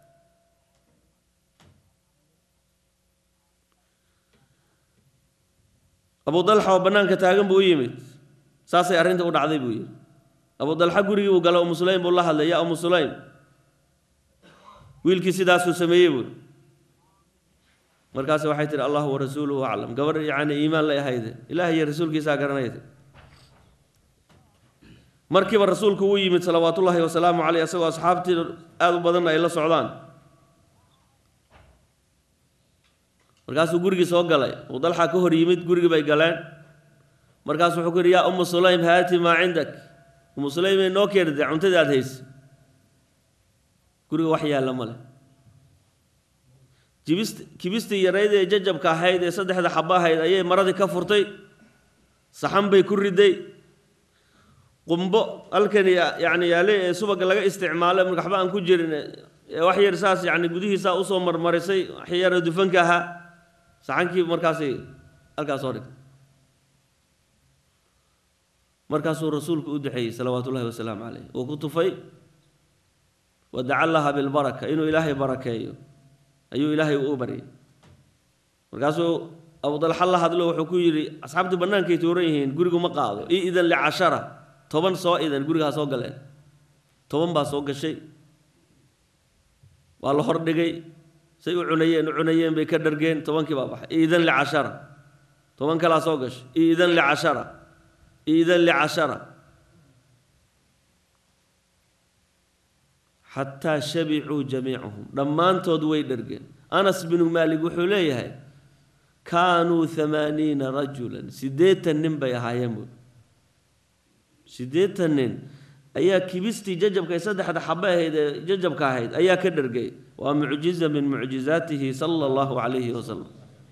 abu dalxa oo bannaanka taagan buu u yimid saasay arrinta u dhacday buu yidhi abu dalxa gurigii buu galay umu sulaym buu la hadlay yaa umu sulaym wiilkii sidaasuu sameeyey buuri markaas waxay tihi allahu warasuuluhu aclam gabadh yacni iimaan lay ahayde ilaah iyo rasuulkiisaa garanayde markiiba rasuulku wuu yimid salawaatullaahi wasalaamu caleyh isagoo asxaabtii aada u badanna ay la socdaan markaasuu gurigii soo galay abu dalxa ka hor yimid gurigii bay galeen markaasu wuxuu ku yidhi yaa umu sulaym haati maa cindak umu sulaymay noo keentay cuntadii aada haysa guriga wax yaalla ma leh jibist kibistii yarayd ee jajabka ahayd ee saddexda xaba ahayd ayay maradii ka furtay saxan bay ku riday qumbo halkan yacni yaale ee subaga laga isticmaalay marka waxba aan ku jirin ee wax yar saas yacni gudihiisaa usoo marmarisay wax yara dufanka ahaa saxankii markaasay halkaas soo dhigtay markaasuu rasuulku u duxeeyey salawaatu ullahi wasalaamu caleyh uu ku tufay wadaca laha bilbaraka inuu ilaahay barakeeyo ayuu ilaahay u baryay markaasuu abu dalxa la hadlo wuxuu ku yidhi asxaabtii bannaankay tuuran yihiin gurigu ma qaado i idan licashara toban soo idan gurigaa soo galeen toban baa soo gashay waa la hordhigay say u cunayeen u cunayeen bay ka dhargeen tobankii baa baxay iidan licashara toban kalaa soo gashay iidan licashara iidan licashara xataa shabicuu jamiicuhum dhammaantood way dhergeen anas binu maalik wuxuu leeyahay kaanuu hamaaniina rajulan siddeetan nin bay ahaayeen buui siddeetan nin ayaa kibistii jajabka ee saddexda xabe ahayd ee jajabka ahayd ayaa ka dhergay waa mucjiza min mucjizaatihi sala allahu calayhi wasalam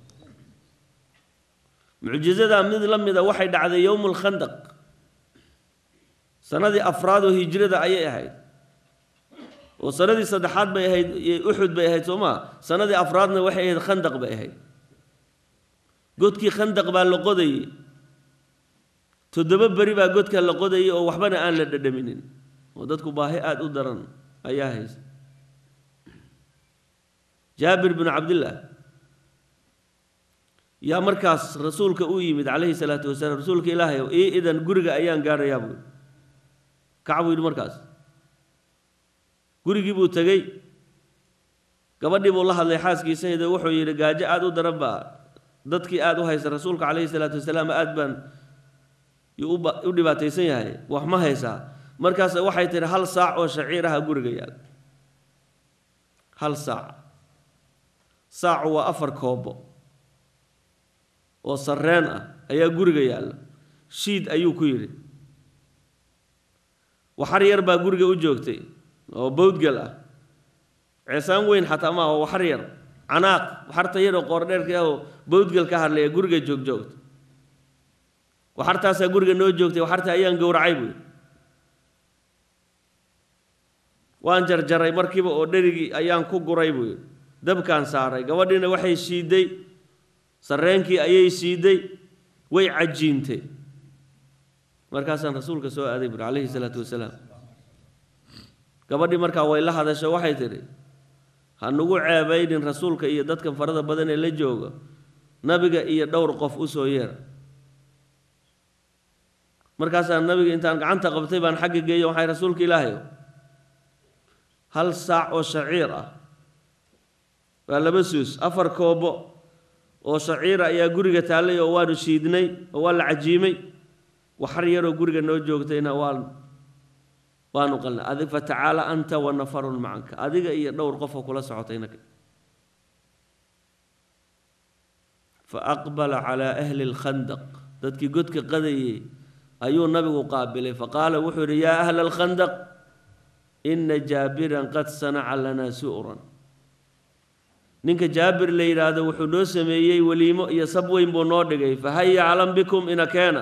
mucjizadaa mid la mida waxay dhacday yowmu lkhandaq sanadii afraad oo hijrada ayay ahayd oo sanadii saddexaad bay ahayd uxud bay ahayd soo maa sanadii afraadna waxay ahayd khandaq bay ahayd godkii khandaq baa la qodayey toddoba beri baa godka la qodayay oo waxbana aan la dhadhaminin oo dadku baahi aada u daran ayaa haysa jaabir binu cabdillah yaa markaas rasuulka u yimid calayhi salaatu wasalaam rasuulka ilaahay ii idan guriga ayaan gaadhayaa buui kac buu yidhi markaas gurigii buu tegey gabadhii buu la hadlay xaaskiisayda wuxuu yidhi gaajo aada u daran baa dadkii aada u haysa rasuulka calayhi salaatu wasalaam aada baan u dhibaataysan yahay wax ma haysaa markaas waxay tihi hal saac oo shaciir aha guriga yaal hal saac saacu waa afar koobo oo sarreen ah ayaa guriga yaalla shiid ayuu ku yidhi waxar yar baa guriga u joogtay oo bawdgal ah ceesaan weyn xataa maaha oo waxar yar canaaq waxarta yar oo qoordheerka ah oo bawdgal ka hadlaya guriga joogjoogta waxartaasaa guriga noo joogtay waxarta ayaan gowracay buui waan jarjaray markiiba oo dherigii ayaan ku guray buu yidhi dabkaan saaray gabadhiina waxay shiiday sarreenkii ayay siiday way cajiintay markaasaan rasuulka soo aaday buuri calayhi salaatu wasalaam gabadhii markaa way la hadasho waxay tidhi ha nugu ceebaynin rasuulka iyo dadkan farada badan ee la jooga nabiga iyo dhowr qof u soo yeera markaasaan nabiga intaan gacanta qabtay baan xagga geeyo waxay rasuulka ilaahayo hal saac oo shaciir ah waa laba suus afar koobo oo shaciira ayaa guriga taallay oo waanu shiidnay oo waa la cajiimay waxar yaroo guriga noo joogtayna waan waanu qalnay adig fatacaala anta wa nafarun macanka adiga iyo dhowr qofoo kula socotayna fa aqbala calaa ahli lkhandaq dadkii godka qadayey ayuu nabigu qaabilay faqaala wuxuu yidhi yaa ahla alkhandaq ina jaabiran qad sanaca lanaa su'ran ninka jaabir la yidhaahdo wuxuu noo sameeyey weliimo iyo sab weyn buu noo dhigay fahaya calan bikum ina keena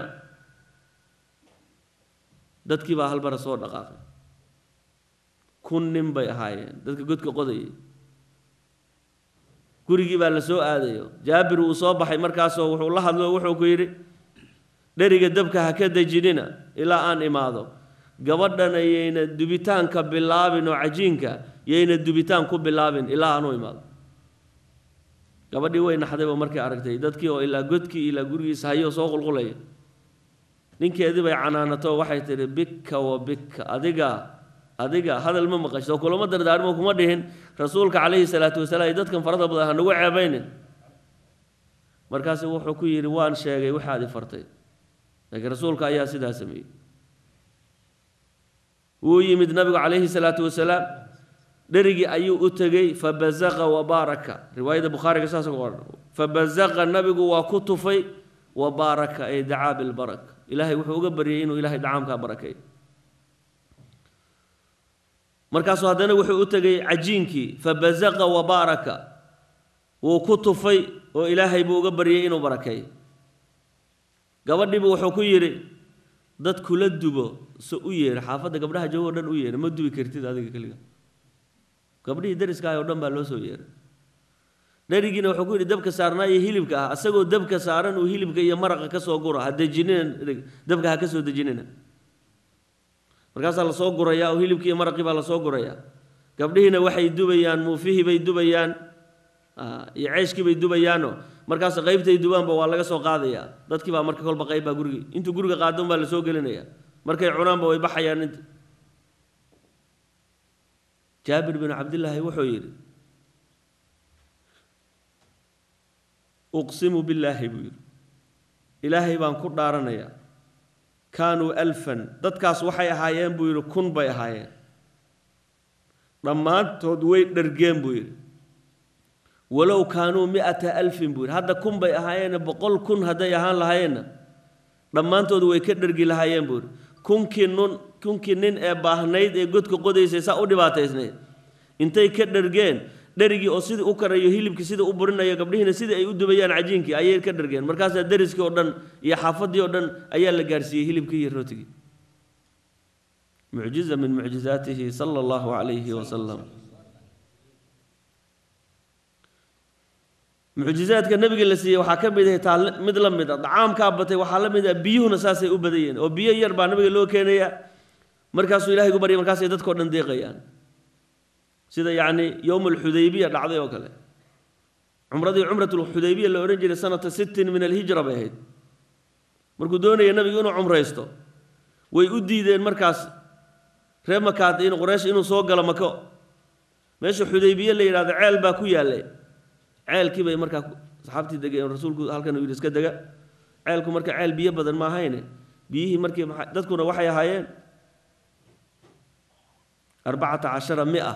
dadkii baa halbara soo dhaqaaqay kun nin bay ahaayeen dadka godka qodayay gurigii baa la soo aadayo jaabir wuu soo baxay markaasoo wuxuu la hadlo wuxuu ku yidhi dheriga dabka ha ka dejinina ilaa aan imaado gabadhana yayna dubitaanka bilaabin oo cajiinka yayna dubitaan ku bilaabin ilaa aanu imaado gabadhii way naxdayba markay aragtay dadkii oo ilaa godkii ilaa gurigiisa hayoo soo qulqulaya ninkeedii bay canaanato waxay tidhi bika wa bika adiga adiga hadal ma maqashto kulama dardaarmo kuma dhihin rasuulka calayhi salaatu wasalaam iyo dadkan farada badan ha nagu ceebaynin markaasu wuxuu ku yidhi waan sheegay waxaad i fartay laakiin rasuulka ayaa sidaa sameeyey wuu yimid nabigu calayhi salaatu wasalaam dherigii ayuu u tegey fabazaqa wabaaraka riwaayada bukhaariga saas ku qoran fabazaqa nabigu waa ku tufay wabaaraka ay dacaa bilbaraka ilaahay wuxuu uga baryay inuu ilaahay dacaamkaa barakeey markaasuu haddana wuxuu u tegey cajiinkii fabazaqa wabaaraka wuu ku tufay oo ilaahay buu uga baryay inuu barakeey gabadhiibu wuxuu ku yidhi dad kula dubo so u yeedha xaafadda gabdhaha joogo o dhan u yeedha ma dubi kartid adiga keliga gabdhihii dariskaah oo dhan baa loo soo yeedhay dherigiina wuxuu ku yidhi dabka saarnaa iyo hilibka ah isagoo dabka saaran uu hilibka iyo maraqa ka soo guro ha dejinina dabka ha ka soo dejinina markaasaa lasoo gurayaa oo hilibkii iyo maraqii baa lasoo gurayaa gabdhihiina waxay dubayaan muufihii bay dubayaan iyo ceeshkii bay dubayaano markaas qaybtay dubaanba waa laga soo qaadayaa dadkii baa marka kolba qayb baa gurigi intuu guriga qaadon baa lasoo gelinaya markay cunaanba way baxayaan inta jaabir bin cabdillaahi wuxuu yidhi uqsimu billaahi buu yidhi ilaahay baan ku dhaaranayaa kaanuu alfan dadkaas waxay ahaayeen buu yidhi kun bay ahaayeen dhammaantood way dhergeen buu yidhi walow kaanuu mi-ata alfin buu yidhi hadda kun bay ahaayeene boqol kun hadday ahaan lahaayeenna dhammaantood way ka dhergi lahaayeen buu yidhi kunkii nun kunkii nin ee baahnayd ee godka qodaysay saa u dhibaataysnayd intay ka dhergeen dherigii oo sidii u karayo hilibkii sidii u burinayo gabdhihiina sidii ay u dubayaan cajiinkii ayay ka dhergeen markaasaa deriskii oo dhan iyo xaafaddii oo dhan ayaa la gaarsiiyey hilibkii iyo rootigii mucjiza min mucjizaatihi sala allahu calayhi wasalam mucjizaadka nabiga la siiyey waxaa ka mid ahay taa mid la mid a dacaamkaa batay waxaa la mid ah biyuhuna saasay u badayeen oo biyo yar baa nabiga loo keenaya markaasuu ilahay gu baryay markaasay dadkao dhan deeqayaan sida yacni yowm alxudaybiya dhacday oo kale cumradii cumratulxudaybiya la odhan jiray sanata sittin min alhijra bay ahayd markuu doonaya nabigu inuu cumraysto way u diideen markaas reer makaad in quraysh inuu soo galo mako meesha xudaybiye la yidhahdo ceel baa ku yaallay ceelkii bay markaa saxaabtii degeen rasuulku halkan uu yidhi iska dega ceelku marka ceel biyo badan ma ahayne biyihii markii dadkuna waxay ahaayeen arbacata cashara mia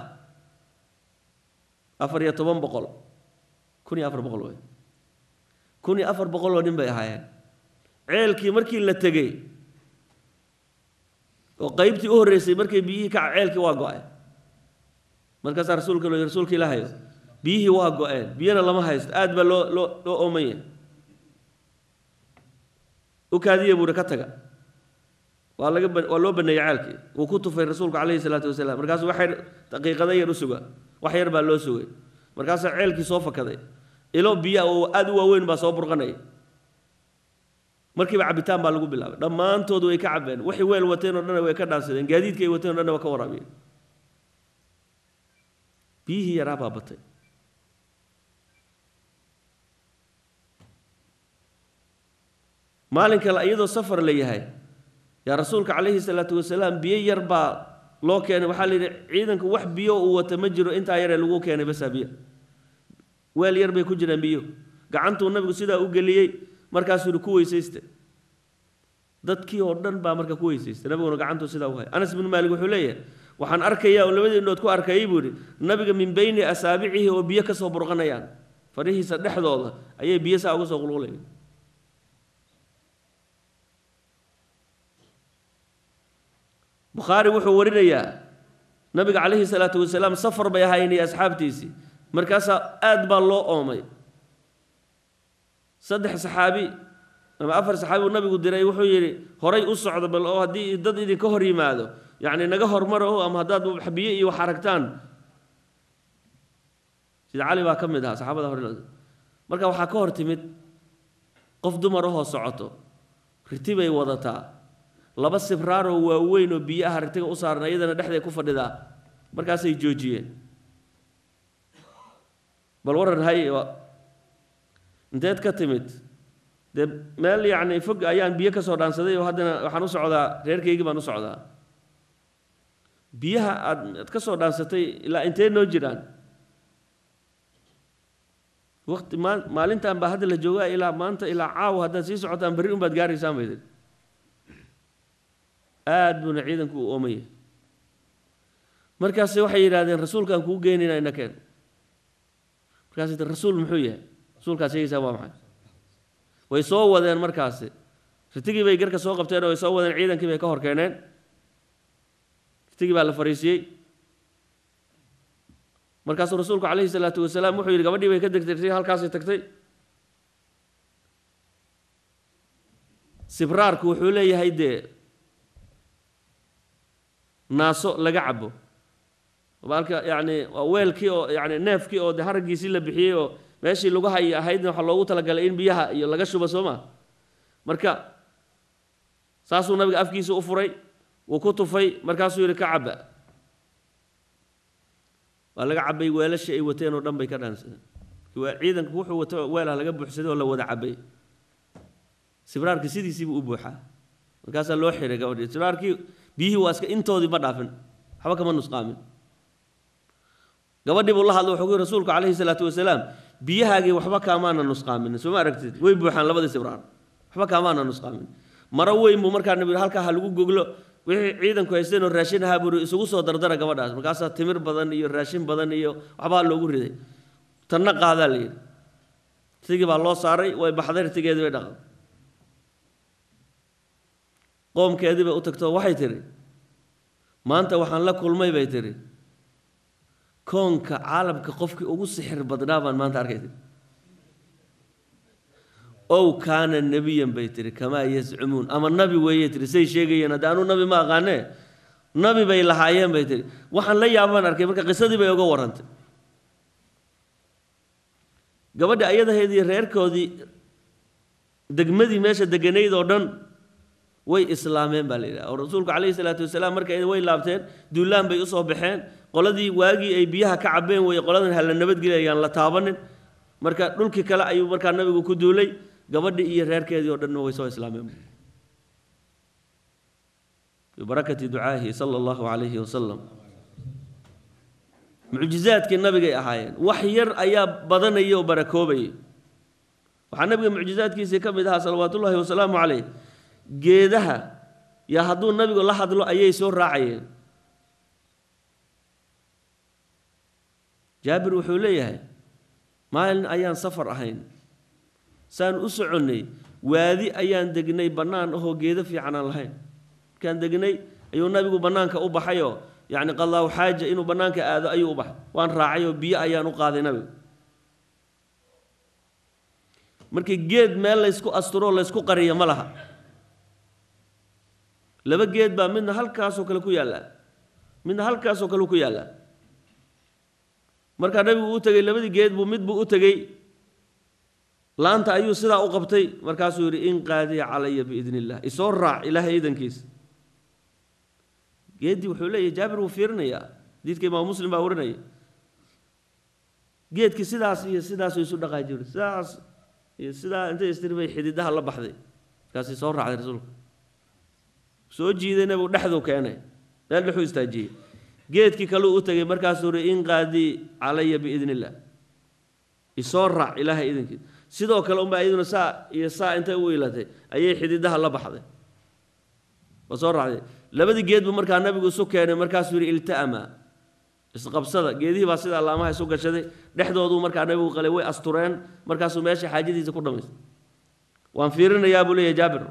afar iyo toban boqol kun iyo afar boqol wey kun iyo afar boqol oo nin bay ahaayeen ceelkii markii la tegey oo qaybtii u horreysay markay biyihii ka ceelkii waa go-ay markaasaa rasuulka lo rasuulka ilaahayo biyihii waa go-een biyana lama haysto aad baa loo loo loo oomaya u kaadiya buuhi ka taga waa laga waa loo baneeyey ceelkii wuu ku tufay rasuulku calayhi salaatu wasalaam markaasu wax yar daqiiqada yar u suga wax yar baa loo sugay markaasaa ceelkii soo fakaday ilo biya oo aada u waaweyn baa soo burqanaya markiiba cabitaan baa lagu bilaabay dhammaantood way ka cabeen waxay weel wateen oo dhan way ka dhaansadeen gaadiidkay wateen o dhan waa ka waraabiyeen biyihii yaraa baa batay maalin kale iyadoo safar la yahay yaa rasuulka calayhi salaatu wasalaam biyo yar baa loo keenay waxaa la yidhi ciidanku wax biyo uu wata ma jiro intaa yaree lagu keenay basaa biyo weel yar bay ku jiraan biyo gacantuu nabigu sidaa u geliyey markaasuu yidhi ku weysayste dadkii oo dhan baa marka ku weysaystay nabiguna gacantuu sidaa u hay anas bin maalik wuxuu leeyahay waxaan arkayaa oo labadii indhood ku arkayay buu yidhi nabiga min beyni asaabicihi oo biyo ka soo burqanayaan farihiisa dhexdooda ayay biyo saa uga soo qulqulayaan bukhaari wuxuu warinayaa nabiga calayhi salaatu wasalaam safar bay ahaayeen iyo asxaabtiisii markaasaa aad baa loo oomay saddex saxaabi ama afar saxaabi uu nabigu diray wuxuu yidhi horay u socdo bal oo haddii dad idinka hor yimaado yacni naga hormaro ama haddaad biyo iyo wax aragtaan sida cali baa ka mid ahaa saxaabada hore marka waxaa ka hor timid qof dumar ahoo socoto riti bay wadataa laba sibraaroo waaweyn oo biyo ah ritiga u saaran iyadana dhexday ku fadhidaa markaasay joojiyeen bal waran hay inteed ka timid dee meel yacni fog ayaan biyo ka soo dhaansaday oo haddana waxaan u socdaa reerkaygii baan u socdaa biyaha aad ad ka soo dhaansatay ilaa intee noo jiraan waqti maa maalintan baa hadda la joogaa ilaa maanta ilaa caawa haddaad sii socotaan berri un baad gaaraysaan bay tidhi aad buuna ciidanku u oomaya markaase waxay yidhahdeen rasuulkaan kuu geynayna ina keen markaas rasuul muxuu yahay rasuulkaad sheegaysaa waa maxay way soo wadeen markaasi ritigii bay garka soo qabteen oo way soo wadeen ciidankii bay ka hor keeneen ritigii baa la fariisiyey markaasuu rasuulku calayhi salaatu wasalaam wuxuu yidhi gabadhii bay ka degtay ritigii halkaasay tagtay sibraarku wuxuu leeyahay dee naaso laga cabo baalka yacni waa weelkii oo yacni neefkii oo de haraggiisii la bixiyey oo meeshii lagu hay ahaydna waxaa loogu talagalay in biyaha iyo laga shubo soo maa marka saasuu nabiga afkiisa u furay wuu ku tufay markaasuu yidhi ka caba waa laga cabay weelashii ay wateen oo dhan bay ka dhaansadeen ciidanku wuxuu wato weelah laga buuxsaday oo la wada cabay sibraarka sidiisiibuu u buuxaa markaasaa loo xiray gabadhii sibraarkii biyihii waa iska intoodii ma dhaafin waxba kama nusqaamin gabadhii buu la hadlay wuxuu ku yiri rasuulku calayhi salaatu wasalaam biyahaagii waxba kaamaana nusqaamin soo ma aragtid way buuxaan labadii sibraar waxba kaamaana nusqaamin maro weyn buu markaa nabi halkaa ha lagu goglo wixii ciidanku haysteen oo raashin ahaa buuri isugu soo dardara gabadhaas markaasaa timir badan iyo raashin badan iyo waxbaa loogu riday tanna qaadaa la yidhi sigii baa loo saaray way baxday rtigeedii bay dhaqday qoomkeedii bay u tagtoo waxay tidhi maanta waxaan la kulmay bay tidhi koonka caalamka qofkii ugu sixir badnaa baan maanta arkay tihi ow kaana nebiyan bay tihi kamaa yazcumuun ama nabi weeye tihi say sheegayeen hadde anuu nabi ma aqaanee nabi bay lahaayeen bay tihi waxaan la yaabaan arkay marka qisadii bay uga warrantay gabadha ayadaheedii reerkoodii degmadii meesha deganayd oo dhan way islaameen baa la yidhaha oo rasuulku calayhi salaatu wasalaam marka way laabteen duulaan bay usoo baxeen qoladii waagii ay biyaha ka cabeen weye qoladan hala nabadgelayaan la taabanin marka dhulkii kale ayuu markaa nabigu ku duulay gabadhii iyo reerkeedii oo dhanna way soo islaameen bibarakati ducaahi sala allahu calayhi wasalam mucjizaadkii nabigay ahaayeen wax yar ayaa badanaya oo barakoobayay waxaa nabiga mucjizaadkiisii ka mid ahaa salawaatullaahi wasalaamu calayh geedaha yaa hadduu nabigu la hadlo ayay soo raacayeen jaabir wuxuu leeyahay maalin ayaan safar ahayn saan u soconnay waadi ayaan degnay bannaan ahoo geedo fiican aan lahayn markaan degnay ayuu nabigu bannaanka u baxayoo yacni qallaahu xaaja inuu bannaanka aado ayuu u baxay waan raacayoo biyo ayaan u qaaday nabigu markii geed meel laysku asturoo laysku qariyo ma laha laba geed baa midna halkaasoo kale ku yaallaa midna halkaasoo kale ku yaallaa markaa nabigu u tegey labadii geed buu mid buu u tegey laanta ayuu sidaa u qabtay markaasuu yidhi in qaadiya calaya biidn illah isoo raac ilaahay iidankiisa geeddii wuxuu leeyahy jaabir wuu fiirinayaa diidka imaam muslim baa warinaya geedkii sidaas iyo sidaasuu isu dhaqaaji yidhi sidaas iyo sidaa intay istiri bay xididaha la baxday markaasay soo raacday rasuulka soo jiiday nabigu dhexduu keenay meel dhexuu istaajiyey geedkii kaleu u tegey markaasuu yidhi in qaadii calaya biidn illah isoo raac ilaahay idankiisa sidoo kale unbaa iyaduna saa iyo saa intay u ilatay ayay xididaha la baxday waa soo raacday labadii geed buu markaa nabigu isu keenay markaasuu yidhi ilta'ama isqabsada geedihii baa sida allaamaha isu gashaday dhexdooduu markaa nabigu qalay way astureen markaasuu meesha xaajadiisa ku dhamaystay waan fiirinayaa buu leeyahay jaabir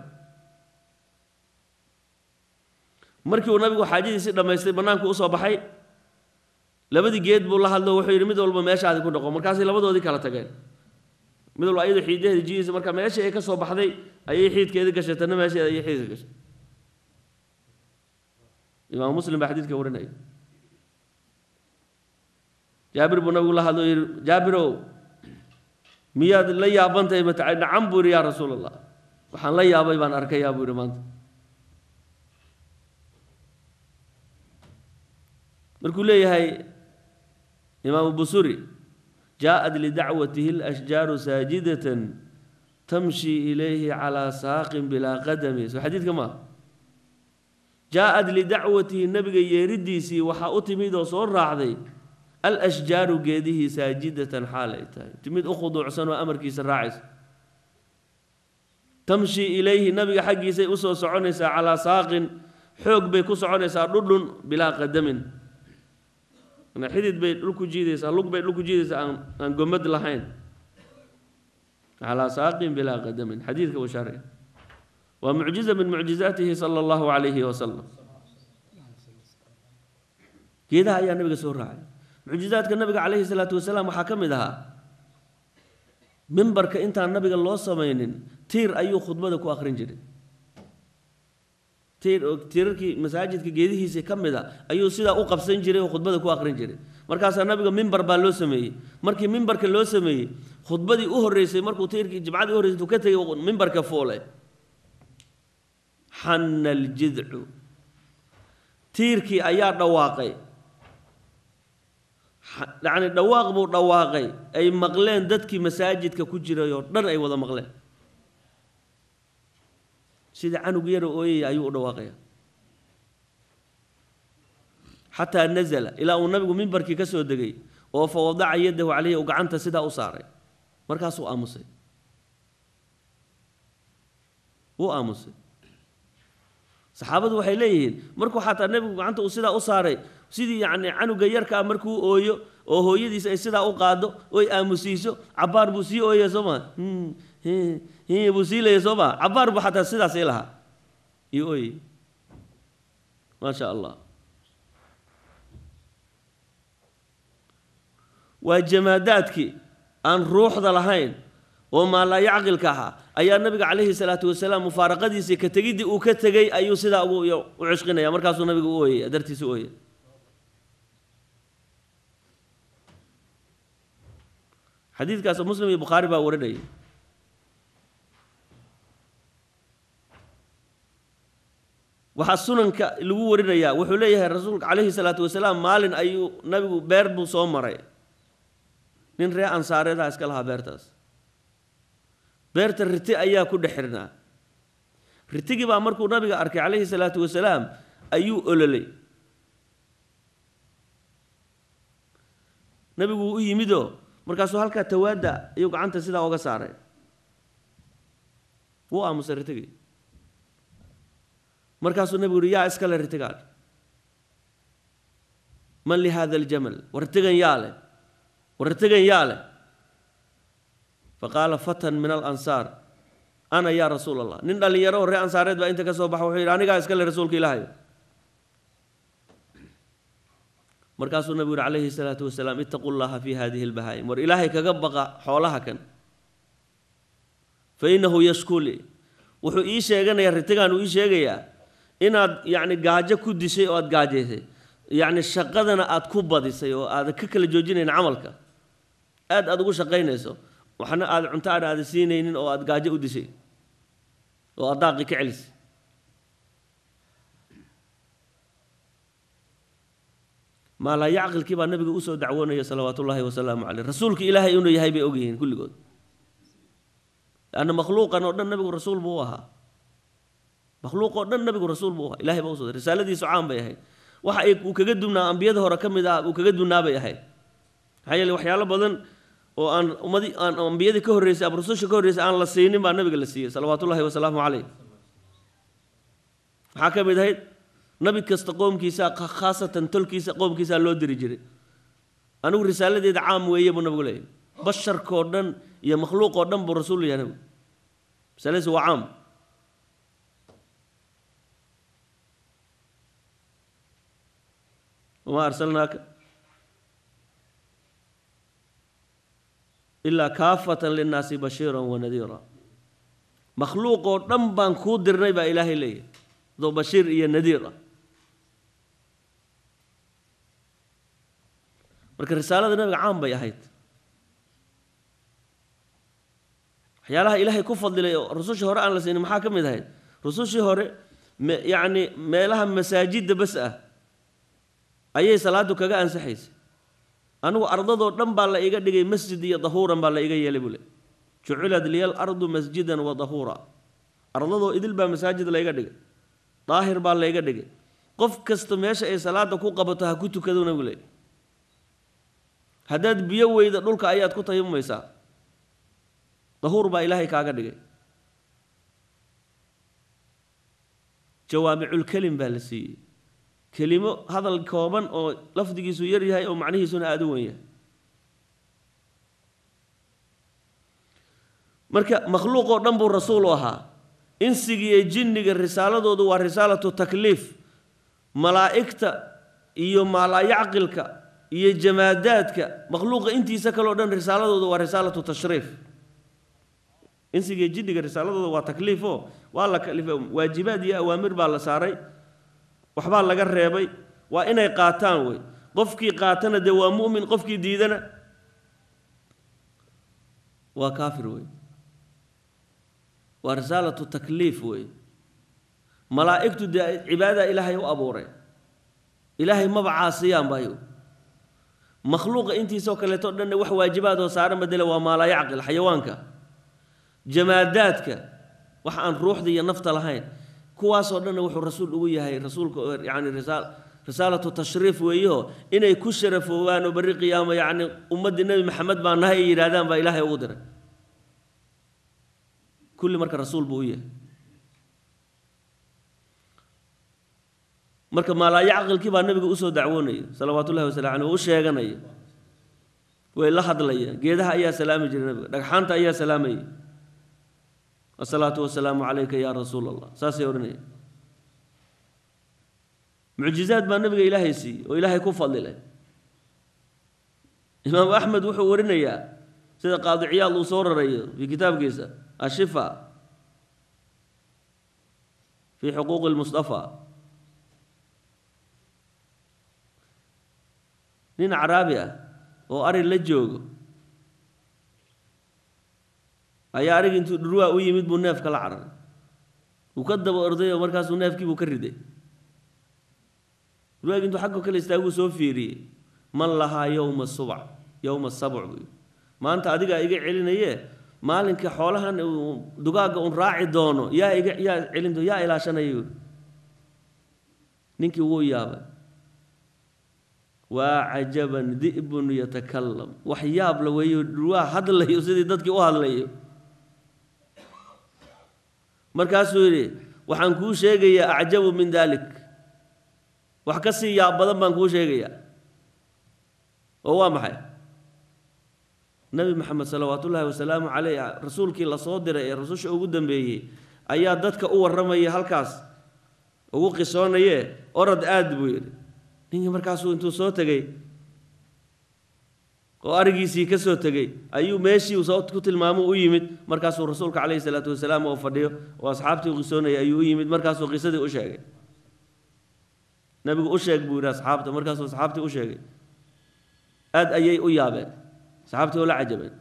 markii uu nabigu xaajadiisii dhammaystay bannaanku usoo baxay labadii geed buu la hadlo wuxuu yidhi mid walba meeshaadi ku dhaqo markaasay labadoodii kala tageen mid walba ayadu xiidaheeda jihiisa marka meeshii ay ka soo baxday ayay xiidkeedii gashay tanna meesheeda ayay xiidka gashay imaam muslim baa xadiidka warinaya jaabir buu nabigu la hadlo yidhi jaabirow miyaad la yaabantahay matacay nacam buu yidhi yaa rasuul allah waxaan la yaabay baan arkayaa buu yidhi maanta markuu leeyahay imaamu busuri jaaءat lidacwatihi اlأshjaaru saajidatan tamshi ilayhi calىa saaqin bilaa qadami soo xadiidka maaha jaaءat lidacwatihi nabiga yeeridiisii waxaa u timid oo soo raacday alashjaaru geedihii saajidatan xaal ay tahay timid u khuduucsan oo amarkiisa raacaysa tamshi ilayhi nabiga xaggiisay usoo soconaysaa calaa saaqin xoog bay ku soconaysaa dhudhun bilaa qadamin xidid bay dhulku jiidaysaa lug bay dhulku jiidaysaa aan aan gomad lahayn calaa saaqin bilaa qadamin xadiidka uu shaaraya waa mucjiza min mucjizaatihi sala allahu calayhi wasalam geedaha ayaa nabiga soo raacay mucjizaadka nabiga calayhi salaatu wasalaam waxaa ka mid ahaa mimbarka intaan nabiga loo samaynin tiir ayuu khudbada ku akhrin jiray tiir tiirarkii masaajidka geedihiisa ka mid a ayuu sidaa u qabsan jiray oo khudbada ku akhrin jiray markaasaa nabiga mimbar baa loo sameeyey markii mimbarka loo sameeyey khudbadii u horreysay markuu tiirkii jimcadii u horreysay intuu ka tegey mimbarka fuule xanna aljidcu tiirkii ayaa dhawaaqay yacni dhawaaq buu dhawaaqay ay maqleen dadkii masaajidka ku jiray oo dhan ay wada maqleen sida canug yara ooyaya ayuu u dhawaaqaya xataa nazala ilaa uu nabigu mimbarkii ka soo degay oo fa wadaca yadahu caleyhi uu gacanta sidaa u saaray markaasuu aamusay wuu aamusay saxaabadu waxay leeyihiin markuu xataa nebigu gacanta uu sidaa u saaray sidii yacni canuga yarka ah markuu ooyo oo hooyadiis ay sidaa u qaado oy aamusiiso cabbaar buu sii ooyaya soo maa buu sii leeya soo maa cabbaar buu xataa sidaasii lahaa iyo ooyey maa sha allah waa jamaadaadkii aan ruuxda lahayn oo maallaa yacqilka ahaa ayaa nabiga calayhi salaatu wasalaam mufaaraqadiisii ka tegiddii uu ka tegey ayuu sidaa ugu u cishqinaya markaasuu nabigu u ooyaya dartiisa u ooyaya xadiidkaas muslim iyo bukhaari baa warinayay waxaa sunanka lagu warinayaa wuxuu leeyahay rasuulka calayhi salaatu wasalaam maalin ayuu nabigu beer buu soo maray nin ree ansaareedaa iska lahaa beertaas beerta riti ayaa ku dhex xirnaa ritigii baa markuu nabiga arkay calayhi salaatu wasalaam ayuu ololay nabigu u yimidoo markaasuu halkaa tawaadda ayuu gacanta sidaa oga saaray wuu aamusay ritigii markaasuu nabigu uhi yaa iskale ritigaan man li hada aljamal war ritigan yaa leh war ritigan yaa leh faqaala fatan min alansaar ana yaa rasuul allah nin dhallinyaro oo ree ansaareed baa inta ka soo baxa wuxuu yidhi anigaa iskale rasuulka ilaahay markaasuu nabigu yidhi calayhi salaatu wasalaam ittaqu llaha fi hadihi lbahaa'im war ilaahay kaga baqa xoolaha kan fa innahu yashkuli wuxuu ii sheeganayaa ritigaan uu ii sheegayaa inaad yacni gaajo ku dishay oo aada gaajaysay yacni shaqadana aada ku badisay oo aadan ka kala joojinayn camalka aad aada ugu shaqaynayso waxna aada cunto aan aada siinaynin oo aada gaajo u dishay oo aada daaqi ka celisay maalaa yacqilkii baa nabiga usoo dacwoonaya salawaatu ullaahi wasalaamu caleyh rasuulka ilaahay inuu yahay bay ogyihiin kulligood lanna makhluuqan oo dhan nabigu rasuul buu u ahaa makhluuq oo dhan nabigu rasuul buu u ahaa ilahay baa usoo risaaladiisu caan bay ahayd waxa ay uu kaga duwnaa ambiyada hore ka mid ah uu kaga duwnaa bay ahayd maxaa yeele waxyaalo badan oo aan ummadii aan ambiyadii ka horreysay ama rususha ka horreysay aan la siinin baa nabiga la siiyey salawaatullahi wasalaamu caleyh maxaa ka mid ahayd nabi kasta qoomkiisa khaasatan tolkiisa qoomkiisaa loo diri jiray anigu risaaladeeda caam weeye buu nabigu leeyahy basharkoo dhan iyo makhluuqoo dhan buu rasuul yahay nabigu risaladiisu waa caam wamaa arsalnaaka ilaa kaafatan linnaasi bashiiran wanadiira makhluuqoo dhan baan kuu dirnay baa ilaahay leeyahy adoo bashiir iyo nadiir ah marka risaalada nabiga caam bay ahayd waxyaalaha ilaahay ku fadilay oo rusushii hore aan la siinin maxaa ka mid ahayd rusushii hore me yacni meelaha masaajidda bas ah ayay salaadu kaga ansaxaysay anigu ardadoo dhan baa la iga dhigay masjid iyo dahuuran baa la iga yeelay buu le jucilad liyal ardu masjidan wa dahuura ardadoo idil baa masaajid layga dhigay daahir baa layga dhigay qof kasta meesha ay salaada ku qabato ha ku tukado nabigu le haddaad biyo weyda dhulka ayaad ku tayamumaysaa dahuur baa ilaahay kaaga dhigay jawaamiculkelim baa la siiyey kelimo hadal kooban oo lafdigiisu yar yahay oo macnihiisuna aada u wen yahay marka makhluuq oo dhan buu rasuul u ahaa insiga iyo jinniga risaaladoodu waa risaalatu takliif malaa'igta iyo maalaayacqilka iyo jamaadaadka makhluuqa intiisa kaleo dhan risaaladoodu waa risaalatu tashriif insiga iyo jinniga risaaladooda waa takliifo waa la kalifay waajibaad iyo awaamir baa la saaray waxbaa laga reebay waa inay qaataan wey qofkii qaatana dee waa mu'min qofkii diidana waa kaafir wey waa risaalatu takliif wey malaa'igtu dee cibaadada ilaahay u abuuray ilaahay maba caasiyaan bayo makhluuqa intiisoo kaleeto dhanna wax waajibaad oo saaran badele waa maalaayacqil xayawaanka jamaadaadka wax aan ruuxda iyo nafta lahayn kuwaasoo dhanna wuxuu rasuul ugu yahay rasuulka yani risaal risaalatu tashriif weeyo inay ku sharafoobaan oo berri qiyaamo yacni ummaddii nebi maxamed baa nahay ay yidhaahdaan baa ilaahay ugu diray kulli marka rasuul buu u yahay marka maalaayo caqilkii baa nabiga usoo dacwoonaya salawaatu ullahi wasalam caleyh oo u sheeganaya way la hadlayaan geedaha ayaa salaami jiray nabiga dhagxaanta ayaa salaamayay asalaatu wasalaamu calayka yaa rasuul allah saasay odhanaya mucjizaad baa nabiga ilaahay siiyey oo ilaahay ku fadlilay imaamu axmed wuxuu warinayaa sida qaadi ciyaad uu soo rarayo fii kitaabkiisa ashifa fii xuquuqi lmustafa nin caraabi ah oo ari la joogo ayaa arigi intuu dhurwaa u yimid buu neefka la cararay wuu ka daba orday oo markaasuu neefkiibuu ka riday dhurwaagi intuu xaggo kale istaaguu soo fiiriyey man lahaa yowma subc yowma sabc buu maanta adigaa iga celinaye maalinka xoolahan dugaagga un raaci doono yaa iga yaa celin doo yaa ilaashanaya ninkii wuu yaabay waa cajaban di'bun yatakalam wax yaab la weeyo dhurwaa hadlayo sidii dadkii u hadlayo markaasuu yidhi waxaan kuu sheegayaa acjabu min dalik wax ka sii yaab badan baan kuu sheegayaa oo waa maxay nebi maxamed salawaat ullaahi wasalaamu caleyh rasuulkii lasoo diray ee rasusha ugu dambeeyey ayaa dadka u warramaya halkaas ugu qisoonaye orod aad buu yidhi ninkii markaasuu intuu soo tegey oo arigiisii ka soo tegey ayuu meeshii soo ku tilmaamo u yimid markaasuu rasuulka caleyhi salaatu wasalaam oo fadhiyo oo asxaabtii u qisoonayay ayuu u yimid markaasuu qisadii u sheegay nabigu u sheeg buu yidhi asxaabta markaasuu asxaabtii u sheegay aad ayay u yaabeen asxaabtii oo la cajabeen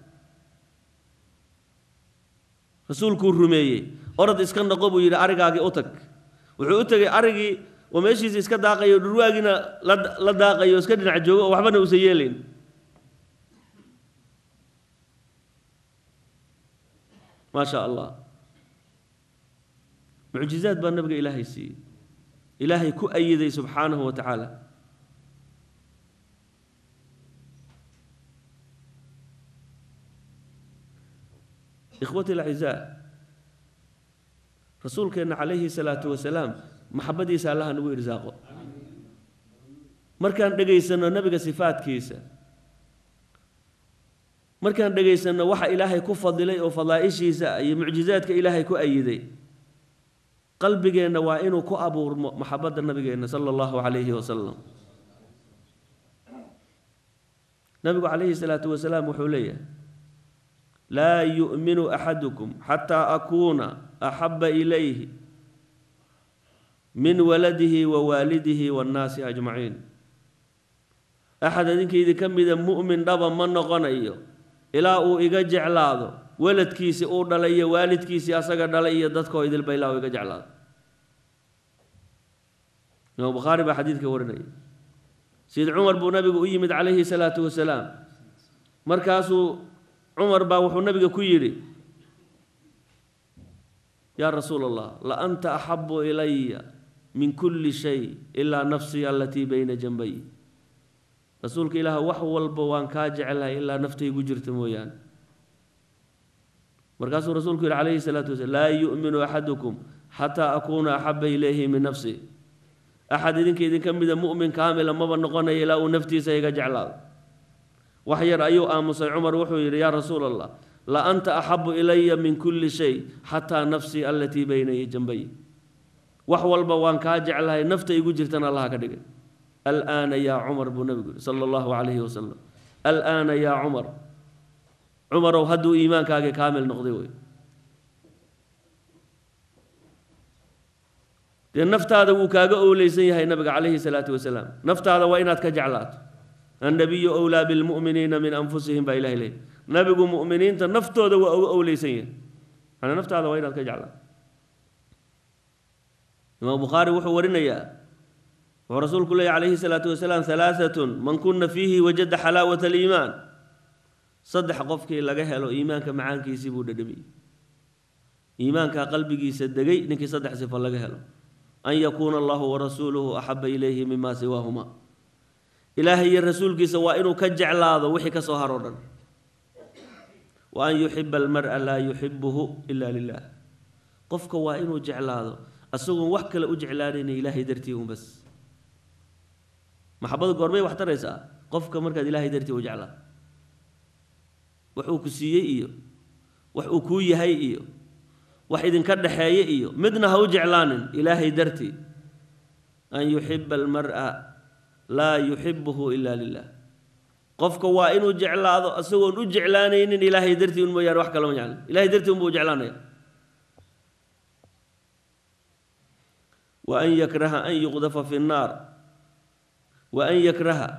rasuulkuu rumeeyey orod iska noqo buu yidhi arigaagii u tag wuxuu u tegey arigii oo meeshiisii iska daaqayo dhurwaagiina la daaqayo iska dhinac joogo oo waxbana uusan yeelayn maa sha allah mucjizaad baa nabiga ilaahay siiyey ilaahay ku ayiday subxaanahu wa tacaala ikhwati alacizaa rasuulkeenna calayhi salaatu wasalaam maxabadiisa allaha nagu irsaaqo markaan dhegaysanno nebiga sifaadkiisa markaan dhegaysanno waxa ilaahay ku fadilay oo fadaa'ishiisa iyo mucjizaadka ilaahay ku ayiday qalbigeenna waa inuu ku abuurmo maxabadda nabigeenna sala allahu calayhi wasalam nabigu calayhi salaatu wasalaam wuxuu leeyahay laa yu'minu axadukum xataa akuuna axabba ilayhi min waladihi wa waalidihi waannaasi ajmaciin axad idinkaydii ka mida mu'min dhaba ma noqonayo ilaa uu iga jeclaado waladkiisi uu dhalay iyo waalidkiisii asaga dhalay iyo dadkoo idilba ilaa uu iga jeclaado imaam bukhaari baa xadiidka warinaya sayid cumar buu nabigu u yimid calayhi salaatu wasalaam markaasuu cumar baa wuxuu nabiga ku yidhi yaa rasuula allah la anta axabu ilaya min kulli shay ilaa nafsii alatii bayna janbay rasuulka ilaah wax walba waan kaa jeclahay ilaa naftaygu jirta mooyaane markaasuu rasuulku yihi calayhi salaatu wasalaam laa yu'minu axadukum xataa akuuna axaba ilayhi min nafsi axad idinka idinka mida mu'min kaamila maba noqonaya ilaa uu naftiisa iga jeclaado wax yar ayuu aamusay cumar wuxuu yidhi yaa rasuula allah la anta axabu ilaya min kulli shay xataa nafsii alatii bayna janbay wax walba waan kaa jeclahay nafta igu jirtana allaha ka dhigay alaana yaa cumar buu nabigu yihi sala allahu calayhi wasalam alaana yaa cumar cumarow hadduu iimaankaagii kaamil noqday wey dee naftaada wuu kaaga owleysan yahay nabiga calayhi salaatu wasalaam naftaada waa inaad ka jeclaato annabiyu owlaa bilmu'miniina min anfusihim baa ilahay leeyay nabigu mu'miniinta naftooda waa uga owleysan yahay manaa naftaada waa inaad ka jeclaato imaam bukhaari wuxuu warinayaa wuxuu rasuulku leeyay calayhi salaatu wasalaam halaaatun man kuna fiihi wajada xalaawata aliimaan saddex qofkii laga helo iimaanka macaankiisii buu dhadhamiyey iimaankaa qalbigiisa degay ninkii saddex sifo laga helo an yakuuna allahu warasuuluhu axaba ilayhi mima siwaahuma ilaahay iyo rasuulkiisa waa inuu ka jeclaado wixii ka soo haroo dhan wa an yuxiba almara laa yuxibuhu ila lilah qofka waa inuu jeclaado asagoon wax kale u jeclaanayna ilaahay dartii un bas maxabadu goormay wax taraysaa qofka markaad ilaahay dartii u jeclaa wax uu ku siiyey iyo wax uu kuu yahay iyo wax idinka dhaxeeye iyo midna ha u jeclaanin ilaahay dartii an yuxiba almar'a laa yuxibuhu ila lilah qofka waa inuu jeclaado isagoon u jeclaanaynin ilaahay dartii un mooyaane wax kalama jeclan ilahay dartii unbuu jeclaanaya wa an yakraha an yuqdafa fi nnaar wa an yakraha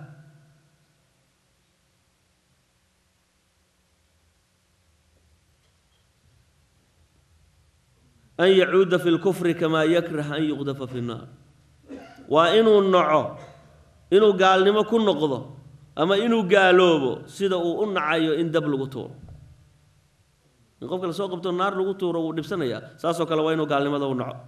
an yacuuda fi lkufri kamaa yakrah an yuqdafa fi nnaar waa inuu naco inuu gaalnimo ku noqdo ama inuu gaaloobo sida uu u nacayo in dab lagu tuuro in qofka lasoo qabto naar lagu tuuro wuu dhibsanayaa saasoo kale waa inuu gaalnimada u naco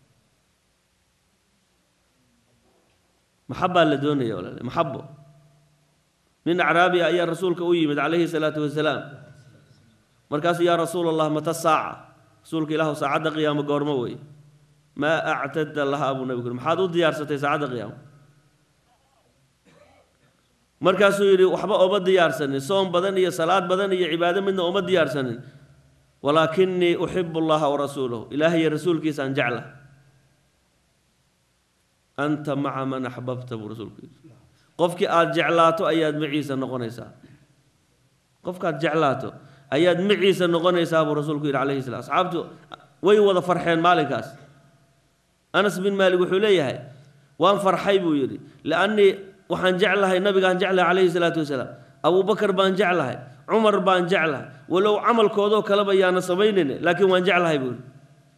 maxabbaa la doonaya walaale maxabo nin acraabiya ayaa rasuulka u yimid calayhi salaatu wasalaam markaasu yaa rasuula allah mata saaca rasuulka ilaahu saacadda qiyaamo goormo wey maa actadta lahaa buu nabigu maxaad u diyaarsatay saacadda qiyaamo markaasuu yidhi waxba ooma diyaarsanin soom badan iyo salaad badan iyo cibaado midna ooma diyaarsanin walaakinii uxibu allaha warasuulahu ilaahay iyo rasuulkiisaan jecla anta maca man axbabta buu rasuulku yidhi qofkii aada jeclaato ayaad maciisa noqonaysaa qofkaad jeclaato ayaad maciisa noqonaysaa buu rasuulku yidhi calayhi salam asxaabtu way wada farxeen maalinkaas anas bin maalik wuxuu leeyahay waan farxay buu yidhi liannii waxaan jeclahay nabigaan jeclahay calayhi salaatu wasalaam abubakar baan jeclahay cumar baan jeclahay walow camalkoodoo kaleba yaana samaynayne laakiin waan jeclahay buu yidhi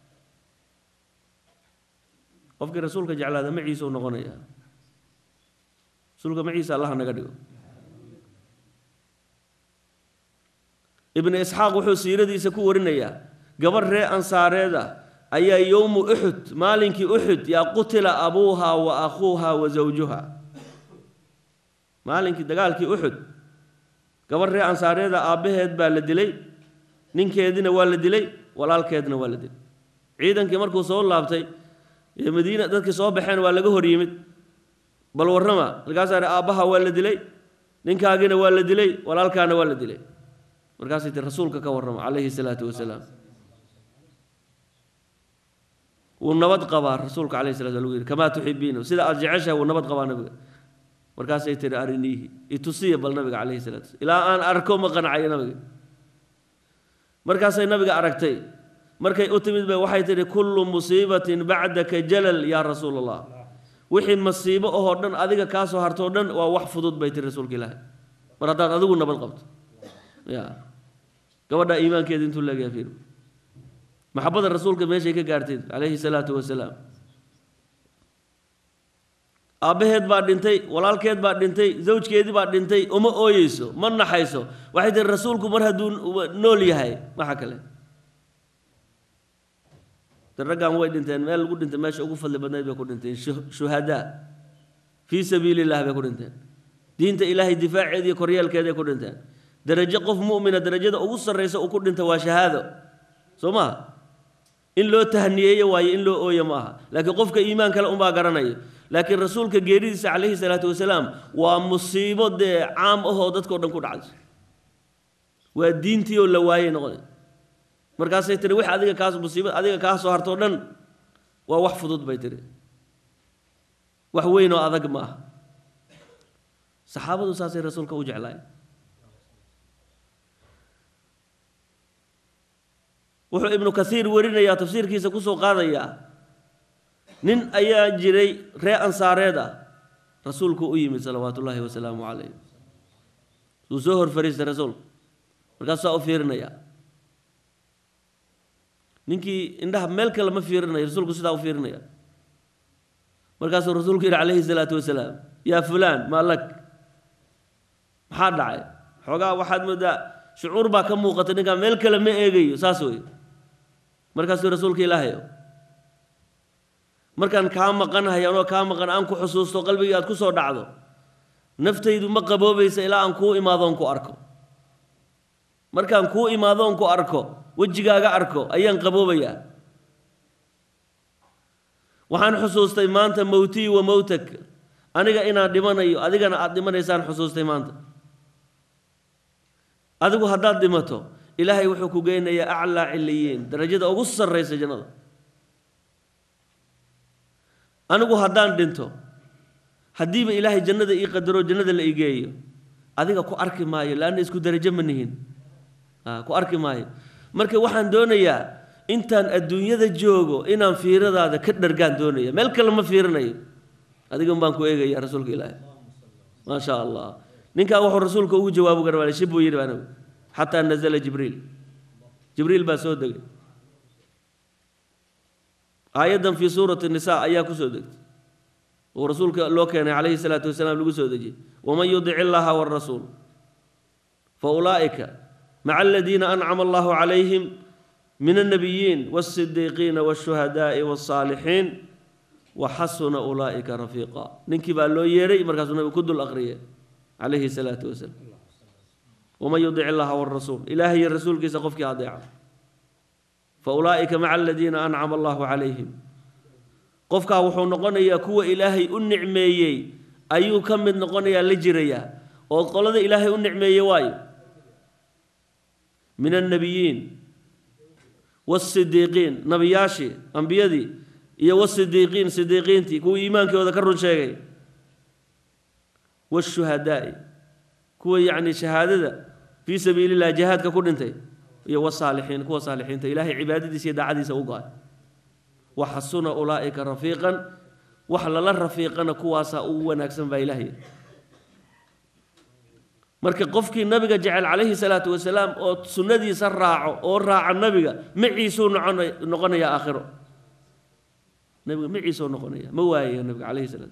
qofkii rasuulka jeclaada maciisa u noqonaya rasuulka maciisa allah naga dhigo ibnu isxaaq wuxuu siiradiisa ku warinayaa gabarh ree ansaareed ah ayaa yowmu uxud maalinkii uxud yaa qutila abuuha wa akhuuha wa zawjuha maalinkii dagaalkii uxud gabarh ree ansaareeda aabbaheed baa la dilay ninkeedina waa la dilay walaalkeedna waa la dilay ciidankii markuu soo laabtay ee madiina dadkii soo baxeen waa laga hor yimid bal warrama markaasaa idhi aabbaha waa la dilay ninkaagina waa la dilay walaalkaana waa la dilay markaasay ti rasuulka ka warrama calayhi salaatu wasalaam wuu nabad qabaa rasuulka calayhi salatu lagu yidhi kamaa tuxibiina sida aada jeceshahay wuu nabad qabaa nabiga markaasay tihi ariniihi itusiya bal nabiga calayhi salatu wasalam ilaa aan arko ma qanacayo nabiga markaasay nabiga aragtay markay u timid bay waxay tihi kullu musiibatin bacdaka jalal yaa rasuul allah wixii masiibo ahoo dhan adiga kaa soo hartoo dhan waa wax fudud bay tihi rasuulka ilaahi mar haddaad adigu nabad qabto ya gabadha iimaankeeda intuu leegaya fiir maxabada rasuulka meeshay ka gaarteen calayhi salaatu wasalaam aabbaheed baa dhintay walaalkeed baa dhintay zawjkeedii baa dhintay uma ooyeyso ma naxayso waxay tihi rasuulku mar hadduu nool yahay maxa kale raggan way dhinteen meel lagu dhintay meesha ugu fadli badnayd bay ku dhinteen shuhadaa fii sabiili illah bay ku dhinteen diinta ilaahay difaaceeda iyo koryeelkeeday ku dhinteen darajo qof mu'mina darajada ugu sarraysa uu ku dhinta waa shahaado soo maha in loo tahniyeeyo waayo in loo ooyo ma aha laakiin qofka iimaan kale unbaa garanaya laakiin rasuulka geeridiisa calayhi salaatu wasalaam waa musiibo dee caam ahoo dadkao dhan ku dhacday waa diintii oo la waayey noqonay markaasay tiri wix adiga kaas musiiba adiga kaa soo hartoo dhan waa wax fudud bay tiri wax weyn oo adag ma aha saxaabadu saasay rasuulka u jeclaayeen wuxuu ibnu kasiir warinayaa tafsiirkiisa kusoo qaadayaa nin ayaa jiray ree ansaareed ah rasuulku u yimid salawaatu ullaahi wasalaamu calayh wuu soo hor fariistay rasuulku markaasuu saa u fiirinayaa ninkii indhaha meel kale ma fiirinayo rasuulku sidaa u fiirinaya markaasuu rasuulku yidhi calayhi salaatu wasalaam yaa fulaan maa lak maxaa dhacay xoogaa waxaad moodaa shucuur baa ka muuqata ninkaa meel kale ma eegayo saas wey markaasuu rasuulka ilaahayo markaan kaa maqanahay anoo kaa maqan aan ku xusuusto qalbigii aad ku soo dhacdo naftaydu ma qaboobaysa ilaa aan kuu imaadoon ku arko markaan kuu imaadoon ku arko wejigaaga arko ayaan qaboobayaa waxaan xusuustay maanta mowtii wa mowtak aniga inaan dhimanayo adigana aada dhimanaysaan xusuustay maanta adigu haddaad dhimato ilaahay wuxuu ku geynayaa aclaa ciliyiin darajada ugu sarraysa jannada anigu haddaan dhinto haddiiba ilaahay jannada ii qadaro jannada la ii geeyo adiga ku arki maayo laanna isku darajo ma nihin ku arki maayo marka waxaan doonayaa intaan adduunyada joogo inaan fiiradaada ka dhargaan doonaya meel kale ma fiirinayo adigan baan ku eegaya rasuulka ilaahi maa sha allah ninkaa wuxuu rasuulka ugu jawaabu garwaale shib buu yidhi anigu xataa nazala jibriil jibriil baa soo degay aayaddan fii suurati nisa ayaa ku soo degtay oo rasuulka loo keenay calayhi salaatu wasalaam lagu soo dejiyey waman yudic illaaha waarasuul fa ulaa'ika maca aladiina ancama allahu calayhim min alnabiyiin waasidiiqiina waashuhadaa'i wasaalixiin waxasuna ulaa'ika rafiiqa ninkii baa loo yeedhay markaasuu nabigu ku dul aqriyay calayhi salaatu wasalaam waman yudic illaaha waarasuul ilaahay iyo rasuulkiisa qofkii adeeca fa ulaa'ika maca aladiina ancama allahu calayhim qofkaa wuxuu noqonayaa kuwa ilaahay u nicmeeyey ayuu ka mid noqonayaa la jirayaa oo qolada ilaahay u nicmeeyey waayo min annabiyiin waasidiiqiin nabiyaashii ambiyadii iyo wasidiiqiin sidiiqiintii kuwii iimaankooda ka run sheegay waashuhadaa'i kuwa yacni shahaadada fii sabiili illah jihaadka ku dhintay iyo wasaalixiin kuwa saalixiinta ilaahay cibaadadiisa iyo daacadiisa u go-ay waxasuna ulaa'ika rafiiqan wax lala rafiiqana kuwaasaa ugu wanaagsan baa ilaahay marka qofkii nabiga jecel calayhi salaatu wasalaam oo sunnadiisa raaco oo raaca nabiga maciisuu noqonaya aakhiro nabiga maciisuu noqonaya ma waayaya nabiga calayhi salaam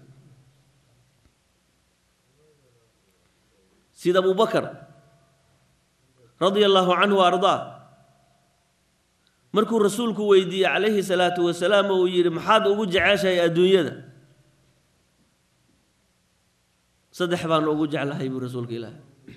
sida abu bakar radia allaahu canhu wa ardaa markuu rasuulku weydiiyey calayhi salaatu wasalaam oo uu yidhi maxaad ugu jeceshahay adduunyada saddex baan ugu jeclahay buu rasuulka ilaahi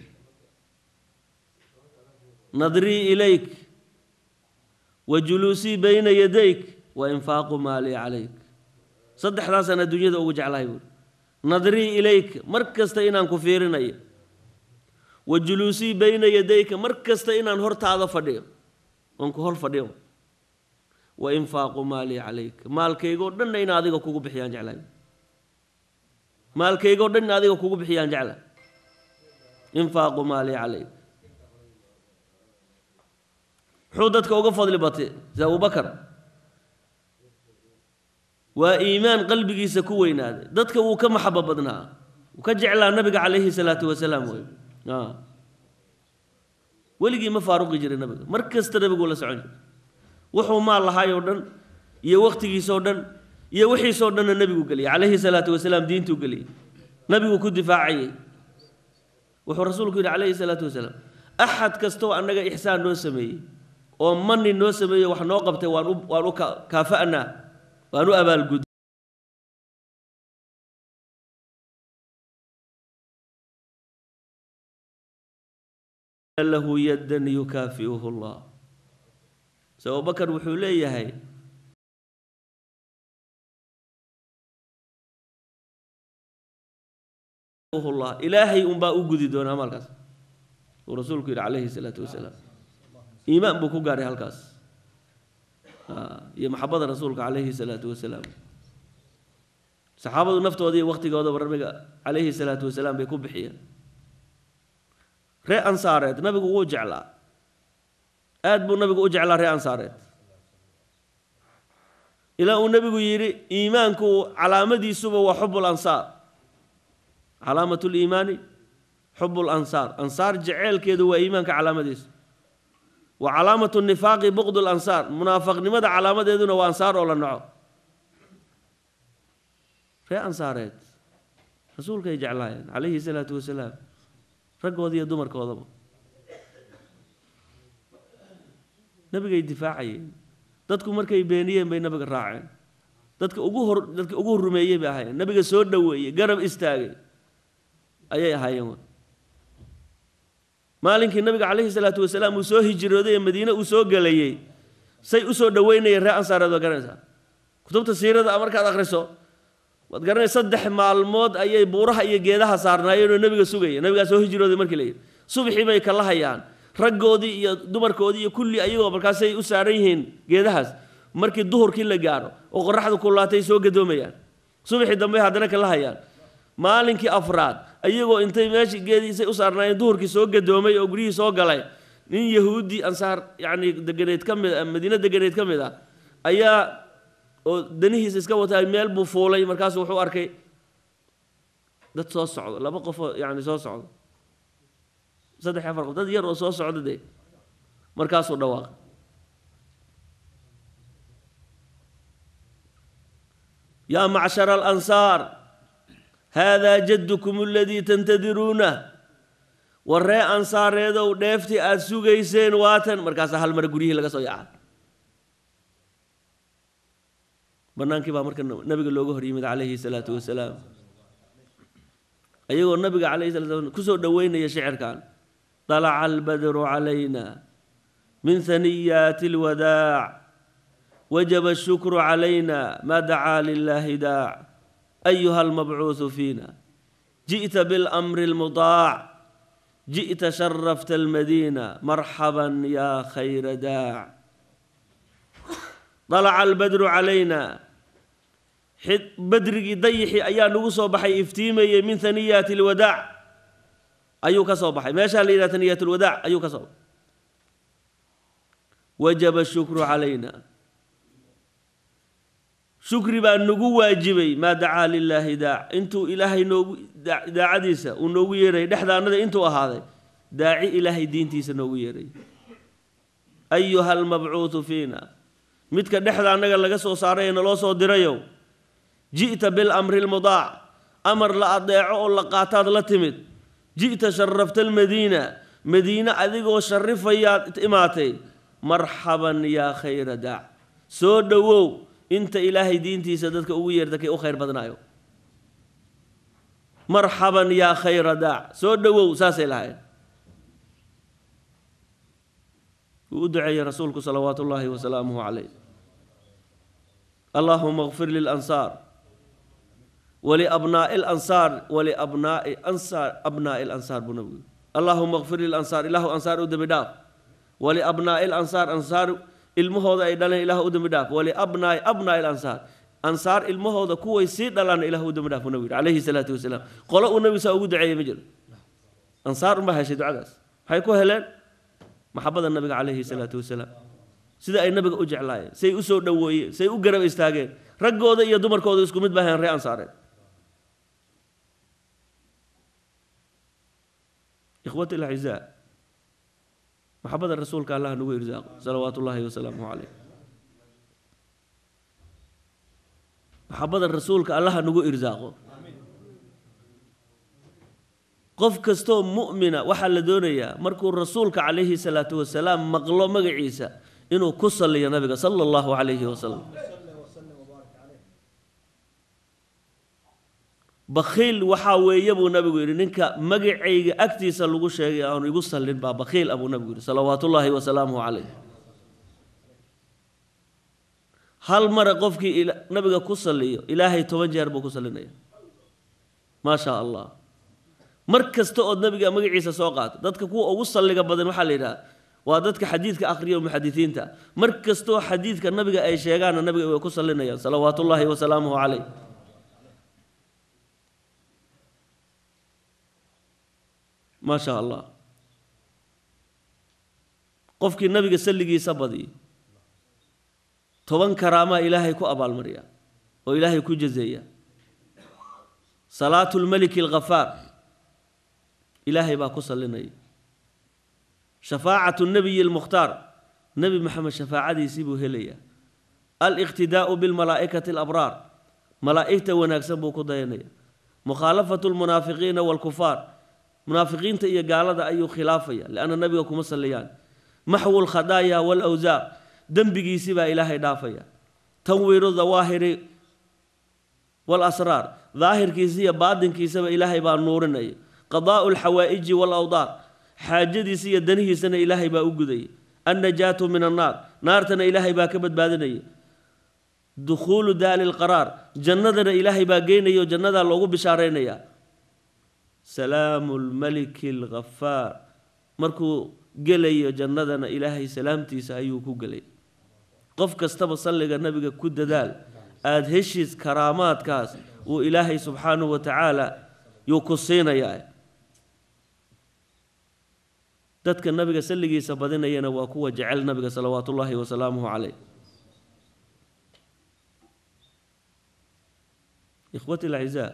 nadrii ilayk wa juluusii bayna yadayk wa infaaqu maalii calayk saddexdaasaan adduunyada ugu jeclahay buuri nadrii ilayk mar kasta inaan ku fiirinayo wa juluusii bayna yadayka mar kasta inaan hortaada fadhiyo oon ku hor fadhiyo wa infaaqu maalii calayk maalkaygoo dhanna in adiga kugu bixiyaan jeclahay maalkaygoo dhan in adiga kugu bixiyaan jeclahay infaaqu maalii calayk muxuu dadka uga fadli batay sida abubakar waa iimaan qalbigiisa ku weynaaday dadka wuu ka maxabo badnaa wuu ka jeclaa nabiga calayhi salaatu wasalaam wey weligii ma faaruqi jiray nabiga mar kasta nabiguu la socon jiray wuxuu maal lahaayoo dhan iyo wakhtigiisoo dhan iyo wixiisoo dhanna nebigu geliyay calayhi salaatu wasalaam diintuu geliyey nabiguu ku difaacayay wuxuu rasuulku yidhi calayhi salaatu wasalaam axad kastoo annaga ixsaan noo sameeyey oo mani noo sameeyey wax noo qabtay waan u waan u kaafa'naa waan u abaalgud lahu yaddan yukaafi'uhu allah se abubakar wuxuu leeyahay llah ilaahay unbaa u gudi doonaa maalkaas uu rasuulku yidhi calayhi salaatu wasalaam iimaan buu ku gaadhay halkaas iyo maxabada rasuulka calayhi salaatu wasalaam saxaabadu naftooda iyo wakhtigoodaba nabiga calayhi salaatu wasalaam bay ku bixiyeen ree ansaareed nabigu wuu jeclaa aad buu nabigu u jeclaa ree ansaareed ilaa uu nebigu yidhi iimaanku calaamadiisuba waa xub lansaar calaamat liimaani xub lansaar ansaar jeceelkeedu waa iimaanka calaamadiisu wa calaamatu nifaaqi buqd lansaar munaafaqnimada calaamadeeduna waa ansaar oo la naco ree ansaareed rasuulkay jeclaayeen calayhi salaatu wasalaam raggooda iyo dumarkoodaba nabigay difaacayeen dadku markay beeniyeen bay nabiga raaceen dadka ugu hor dadka ugu rumeeyey bay ahaayeen nabiga soo dhoweeyey garab istaagay ayay ahaayeen maalinkii nabiga calayhi salaatu wasalaam uu soo hijrooday ee madiine uu soo gelayey say u soo dhoweynayeen ree ansaareed waa garanaysaa kutubta siirada markaad akhriso waad garanay saddex maalmood ayay buuraha iyo geedaha saarnaayeen oo nebiga sugaya nebigaa soo hijrooday markii la yidhi subaxii bay kala hayaan raggoodii iyo dumarkoodii iyo kulli ayagoo markaasay u saaran yihiin geedahaas markii duhurkii la gaaro oo qoraxdu kulaatay soo gadoomayaan subaxii dambe haddana kala hayaan maalinkii afraad ayagoo intay meeshii geediisay u saarnaayeen duhurkii soo gadoomay oo guryihii soo galay nin yahuudi ansaar yacni deganeed ka mid ah madiine deganeed ka mid ah ayaa oo danihiisa iska watay meel buu fuulay markaasu wuxuu arkay dad soo socdo laba qofoo yacni soo socdo saddex afar qof dad yar oo soo socda dee markaasuu dhawaaqay yaa macshara alansaar haadaa jaddukum aladii tantadiruunah warree ansaareedow dheeftii aada sugayseen waatan markaasaa hal mar guryihii laga soo yaca bannaankii baa marka nabiga looga hor yimid calayhi salaatu wasalaam ayagoo nabiga calayhi salatu wasalaam kusoo dhoweynaya shicirkan طلع البدر علينا من ثنيات الوداع وجب الشكر علينا ما دعا لله داع أيها المبعوث فينا جئت بالأمر المطاع جئت شرفت المدينة مرحبا يا خير داع طلع البدر علينا بدرقي ضيحي أيا نقصوا بحي افتيمي من ثنيات الوداع ayuu ka soo baxay meeshaa la yidhaha taniyat lwadaac ayuu ka soo baxay wajaba shukru calayna shukri baa nagu waajibay maa dacaa lilaahi daac intuu ilaahay noogu daacadiisa uu noogu yeerayay dhexdaanada intuu ahaaday daaci ilaahay diintiisa noogu yeeray ayuha almabcuudu fiina midka dhexda annaga laga soo saaray ee naloo soo dirayow ji'ta bilamri lmudaac amar la adeeco oo la qaataad la timid ji'ta sharafta almadiina madiine adigoo sharifayaad imaatay marxaban yaa khayra daac soo dhowow inta ilaahay diintiisa dadka ugu yeerta kay u khayr badnaayo marxaban yaa khayra daac soo dhowow saasay lahayn wuu u duceeyey rasuulku salawaatu ullaahi wasalaamuhu calayh allaahuma اغfir lilansaar ولأبناء الأنصار ولأبناء أنصار أبناء الأنصار بنبي اللهم اغفر للأنصار إله أنصار أدم داف ولأبناء الأنصار أنصار المهود أيضا إله أدم داف ولأبناء أبناء الأنصار أنصار المهود كوي سيد لنا إله أدم داف نبي عليه الصلاة والسلام قالوا النبي سأقول دعية مجل أنصار ما هشد عدس هيكو هلان محبة النبي عليه الصلاة والسلام sida ay nabiga u jeclaayeen say u soo dhoweeyeen say u garab istaageen raggooda iyo dumarkooda isku mid baaheen ree ansaareed إخوتي الأعزاء محبة الرسول كان الله نقول إرزاق صلوات الله وسلامه عليه محبة الرسول كان الله نقول إرزاقه qof kastoo mu'mina waxaa la doonayaa markuu rasuulka calayhi salaatu wasalaam maqlo magaciisa inuu ku salliyo nabiga sala allahu calayhi wasalam bakhiil waxaa weeye buu nabigu yidhi ninka magacayga agtiisa lagu sheegay aanu igu sallin baa bakhiil ah buu nabigu yidhi salawaatullaahi wasalaamuhu calayh hal mara qofkii nabiga ku salliyo ilaahay toban jeer buu ku sallinaya maa shaa allah mar kasta ood nabiga magaciisa soo qaato dadka kuwa ugu salliga badan waxaa la yidhaha waa dadka xadiidka akhriya muxadisiinta mar kastoo xadiidka nabiga ay sheegaanna nabiga way ku sallinayaan salawaatullaahi wasalaamuhu calayh maa shaa allah qofkii nabiga salligiisa badiyo toban karaamaa ilaahay ku abaalmariya oo ilaahay ku jazeeya salaatu lmaliki alghafaar ilaahay baa ku sallinaya shafaacatu nabiyi almukhtaar nebi maxamed shafaacadiisii buu helayaa aliqtidaa'u bilmalaa'ikati alabraar malaa'igta wanaagsan buu ku dayanaya mukhaalafatu lmunaafiqiina waalkufaar munaafiqiinta iyo gaalada ayuu khilaafaya lianna nabiga kuma salliyaan maxwu lkhadaaya waalawsaaq dembigiisii baa ilaahay dhaafaya tanwiiru dawaahiri waalasraar daahirkiisa iyo baadinkiisaba ilaahay baa nuurinaya qadaa'u alxawaa'iji waalawdaar xaajadiisa iyo danihiisana ilaahay baa u gudaya annajaatu min annaar naartana ilaahay baa ka badbaadinaya dukhuulu daali lqaraar jannadana ilaahay baa geynaya oo jannadaa loogu bishaaraynayaa salaamu lmaliki alghafaar markuu gelayo jannadana ilaahay salaamtiisa ayuu ku gelay qof kastaba salliga nabiga ku dadaal aada heshiis karaamaadkaas uu ilaahay subxaanahu wa tacaala yuu ku siinayaa dadka nabiga salligiisa badinayana waa kuwa jecel nabiga salawaatu ullaahi wasalaamuhu caleyh ikhwati alacizaa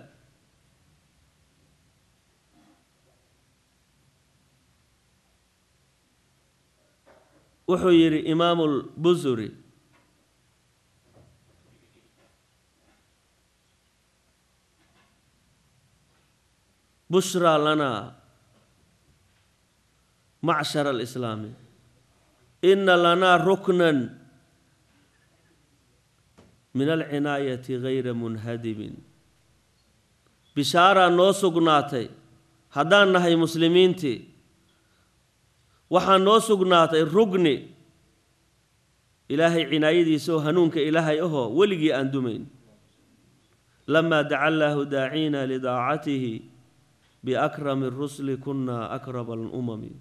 wuxuu yidhi imaamu lbusuri bushraa lanaa macshar alislaami ina lanaa ruknan min alcinaayati gayra munhadimin bishaaraa noo sugnaatay haddaan nahay muslimiintii waxaa noo sugnaatay rugni ilaahay cinaayadiisa oo hanuunka ilaahay ahoo weligii aan dumayn lamaa daca allaahu daaciina lidaacatihi biakrami rusuli kunna akrama alumami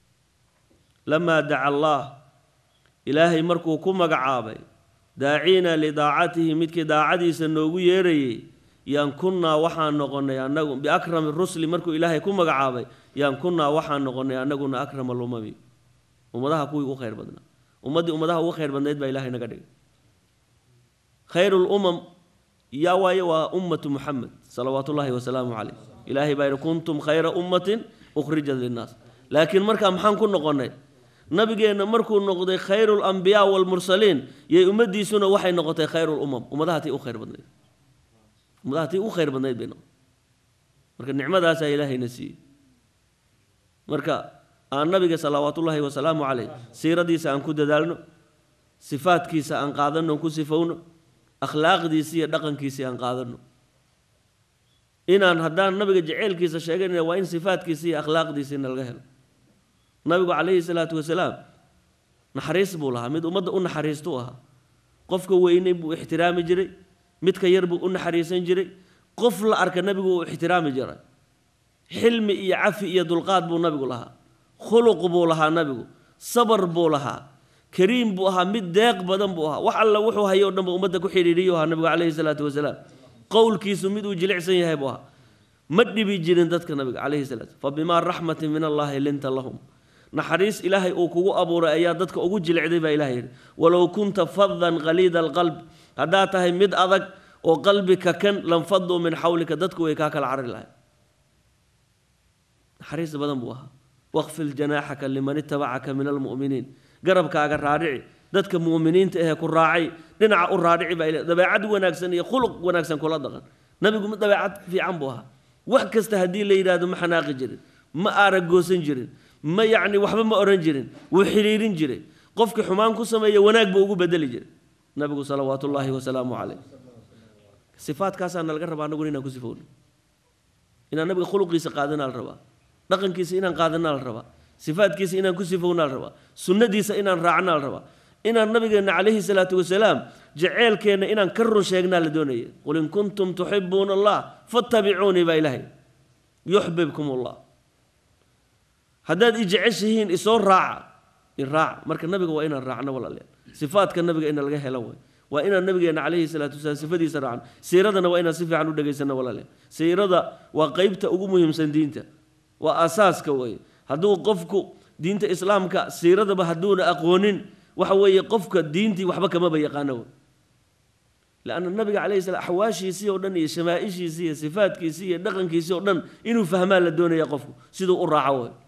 lamaa daca allaah ilaahay markuu ku magacaabay daaciina lidaacatihi midkii daacadiisa noogu yeerayay yaan kunnaa waxaan noqonay anagu biakrami rusli markuu ilaahay ku magacaabay yaan kunnaa waxaan noqonay annaguna akrama alumami ummadaha kuwii ugu khayr badnaa ummaddii ummadaha ugu khayr badnayd baa ilahay naga dhigay khayru lumam yaa waaye waa ummatu muxamed salawaatu ullaahi wasalaamu caleyh ilaahay baa yidhi kuntum khayra ummatin ukhrijat linnaas laakiin markaa maxaan ku noqonnay nabigeenna markuu noqday khayru lambiyaa waalmursaliin yay ummaddiisuna waxay noqotay khayru lumam ummadaha tii u khayr badnayd ummadaha tii u khayr badnayd bay noqotay marka nicmadaasaa ilaahayna siiyey marka aan nabiga salawaatullaahi wasalaamu caleyh siiradiisa aan ku dadaalno sifaadkiisa aan qaadanno on ku sifowno akhlaaqdiisi iyo dhaqankiisii aan qaadanno inaan haddaan nabiga jeceylkiisa sheeganayna waa in sifaadkiisi iyo akhlaaqdiisiina laga helo nabigu calayhi salaatu wasalaam naxariis buu lahaa mid ummadda u naxariistuu ahaa qofka weynay buu ixtiraami jiray midka yar buu u naxariisan jiray qof la arka nabigu uu ixtiraami jiray xilmi iyo cafi iyo dulqaad buu nabigu lahaa khuluq buu lahaa nabigu sabar buu lahaa kariim buu ahaa mid deeq badan buu ahaa wax alla wuxuu hayo o dhanba ummadda ku xidhiidhiyu ahaa nabigu calayhi salaatu wasalaam qowlkiisu mid uu jilicsan yahay buu ahaa ma dhibi jirin dadka nabiga calayhi salaatu fa bimaa raxmatin min allaahi linta lahum naxariis ilaahay uu kugu abuuray ayaa dadka ugu jilicday baa ilahay yidhi walow kunta fadan qaliida alqalb haddaad tahay mid adag oo qalbi kakan lanfaduu min xawlika dadku way kaa kala carari lahay naxariis badan buu ahaa waqfil janaaxaka liman itabacaka min almu'miniin garabkaaga raadhici dadka mu'miniinta ahee ku raacay dhinaca u raadhici baa ilahay dabeecad wanaagsan iyo khuluq wanaagsan kula dhaqan nabigu mid dabeecad fiican buu ahaa wax kasta haddii la yidhaahdo ma xanaaqi jirin ma aaragoosan jirin ma yacni waxba ma odhan jirin wuu xidhiirin jiray qofkii xumaan ku sameeya wanaag buu ugu bedeli jiray nabigu salawaatu ullaahi wasalaamu caleyh sifaadkaasaa nalaga rabaa anaguna inaan ku sifowno inaan nabiga khuluqiisa qaadanaa la rabaa dhaqankiisa inaan qaadanaa la rabaa sifaadkiisa inaan ku sifownaa la rabaa sunnadiisa inaan raacnaa la rabaa inaan nabigeenna calayhi salaatu wasalaam jaceelkeenna inaan ka run sheegnaa la doonaya qul in kuntum tuxibuuna allah fattabicuunii baa ilaahay yuxbibkum allah haddaad i jeceshihiin isoo raaca i raaca marka nabiga waa inaan raacno walaalayaal sifaadka nabiga ina laga helo way waa inaan nabigeenna calayhi salaatu wasalaam sifadiisa raacno siiradana waa inaan si fiican u dhegaysano walaalayaal siirada waa qeybta ugu muhiimsan diinta waa asaaska weeye hadduu qofku diinta islaamka siiradaba hadduuna aqoonin waxa weeye qofka diintii waxba kamaba yaqaano wey lanna nabiga calayhi salam axwaashiisii oo dhan iyo shamaaishiisii iyo sifaadkiisii iyo dhaqankiisii oo dhan inuu fahmaa la doonaya qofku siduu u raaco wey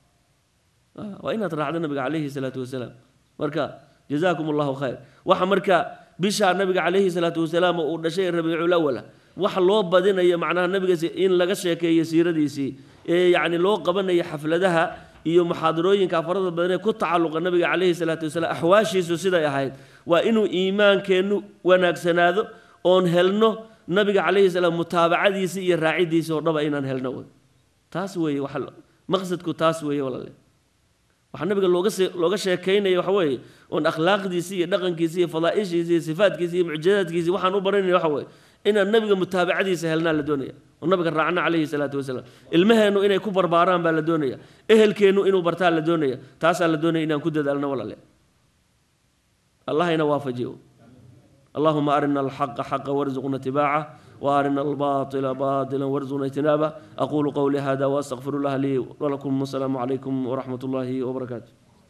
waa inaad raacdo nabiga calayhi salaatu wasalaam marka jazaakum allahu khayr waxa marka bishaa nabiga calayhi salaatu wasalaam uu dhashay rabiicul awala waxa loo badinayo macnaha nabiga in laga sheekeeyo siiradiisii ee yacni loo qabanayo xafladaha iyo muxaadarooyinka farada badan ee ku tacalluqa nabiga calayhi salaatu wasalaam axwaashiisu siday ahayd waa inuu iimaankeennu wanaagsanaado oon helno nabiga calayhi salaam mutaabacadiisa iyo raacidiisa oo dhaba inaan helno wey taas weeye waxa maqsadku taas weeye walaale waxaa nabiga looga see looga sheekaynaya waxa weeye oon akhlaaqdiisii iyo dhaqankiisii iyo fadaa'ishiisii iyo sifaadkiisii iyo mucjizaadkiisii waxaan u baranayna waxa weeye inaan nabiga mutaabacadiisa helnaa la doonaya oo nabiga raacna calayhi salaatu wasalaam ilmaheennu inay ku barbaaraan baa la doonaya ehelkeennu inuu bartaa la doonaya taasaa la doonaya inaan ku dadaalno walaale allahayna waafajiyo اللهم أرنا الحق حقا وارزقنا اتباعه وأرنا الباطل باطلا وارزقنا اجتنابه أقول قولي هذا وأستغفر الله لي ولكم والسلام عليكم ورحمة الله وبركاته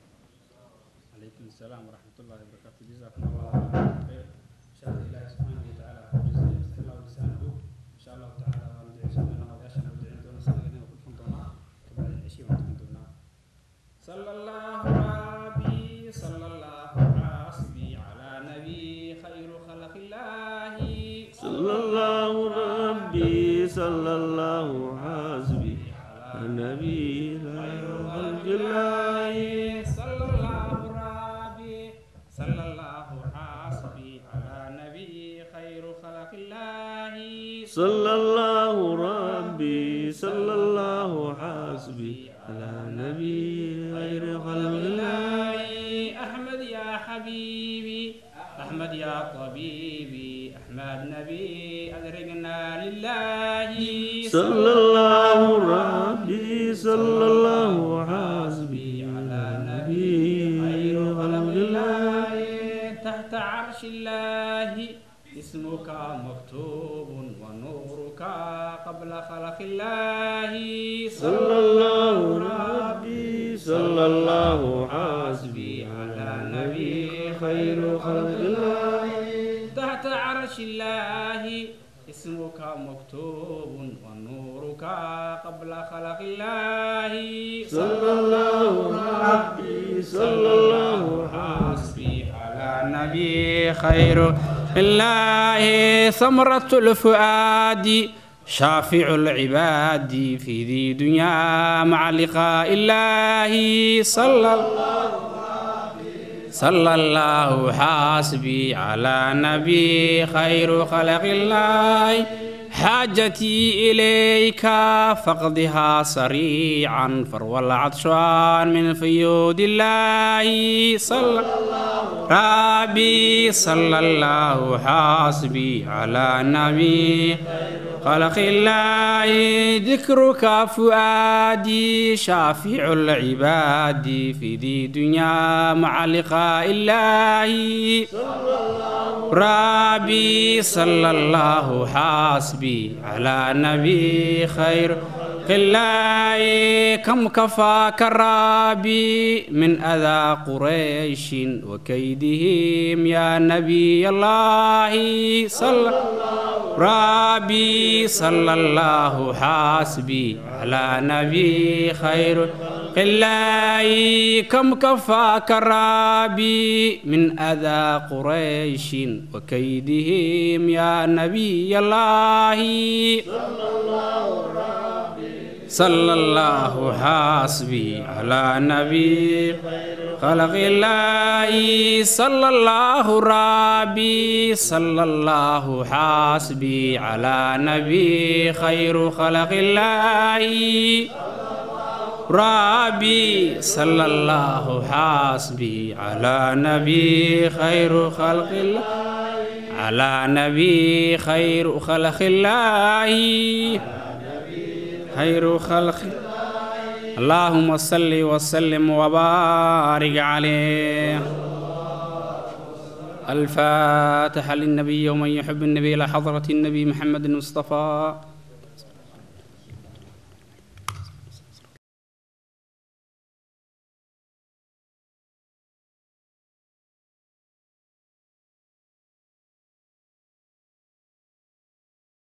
عليكم السلام ورحمة الله وبركاته جزاكم الله خير إن شاء الله إلهي سبحانه وتعالى جزاء يفتح الله لسانه إن شاء الله تعالى وندعي سبحانه وتعالى ودعي دون سنة وكل فندنا كبعد العشي وندعي صلى الله ربي صلى الله حسبي على نبي خير خلق الله صلى الله ربي صلى الله حسبي النبي خير خلق الله صلى الله ربي صلى الله حسبي على نبي خير خلق الله صلى الله ربي صلى الله حسبي على نبي غير خلق الله أحمد يا حبيبي أحمد يا طبيبي أحمد نبي أدركنا لله صلى الله ربي صلى الله حسبي على نبي غير خلق الله تحت عرش الله اسمك مكتوب ونورك قبل خلق الله صلى الله ربي صلى الله حسبي على نبي خير خلق الله تحت عرش الله اسمك مكتوب ونورك قبل خلق الله صلى الله ربي صلى الله حسبي على نبي خير الله ثمرة الفؤاد شافع العباد في ذي دنيا مع لقاء الله صلى الله صلى الله حاسبي على نبي خير خلق الله حاجتي إليك فاقضها سريعا فروى العطشان من فيود الله صلى ربي صلى الله حاسبي على نبي خلق الله ذكرك فؤادي شافع العباد في ذي دنيا مع لقاء الله ربي صلى الله حاسبي على نبي خير الله كم كفاك ربي من أذى قريش وكيدهم يا نبي الله صلى ربي صلى الله حاسبي على نبي خير الله كم كفاك ربي من أذى قريش وكيدهم يا نبي الله صلى الله حاسبي على نبي خلق الله صلى الله ربي صلى الله حاسبي على نبي خير خلق الله ربي صلى الله حاسبي على نبي خير خلق الله على نبي خير خلق الله خير خلق اللهم صل وسلم وبارك عليه الفاتحة للنبي ومن يحب النبي إلى حضرة النبي محمد المصطفى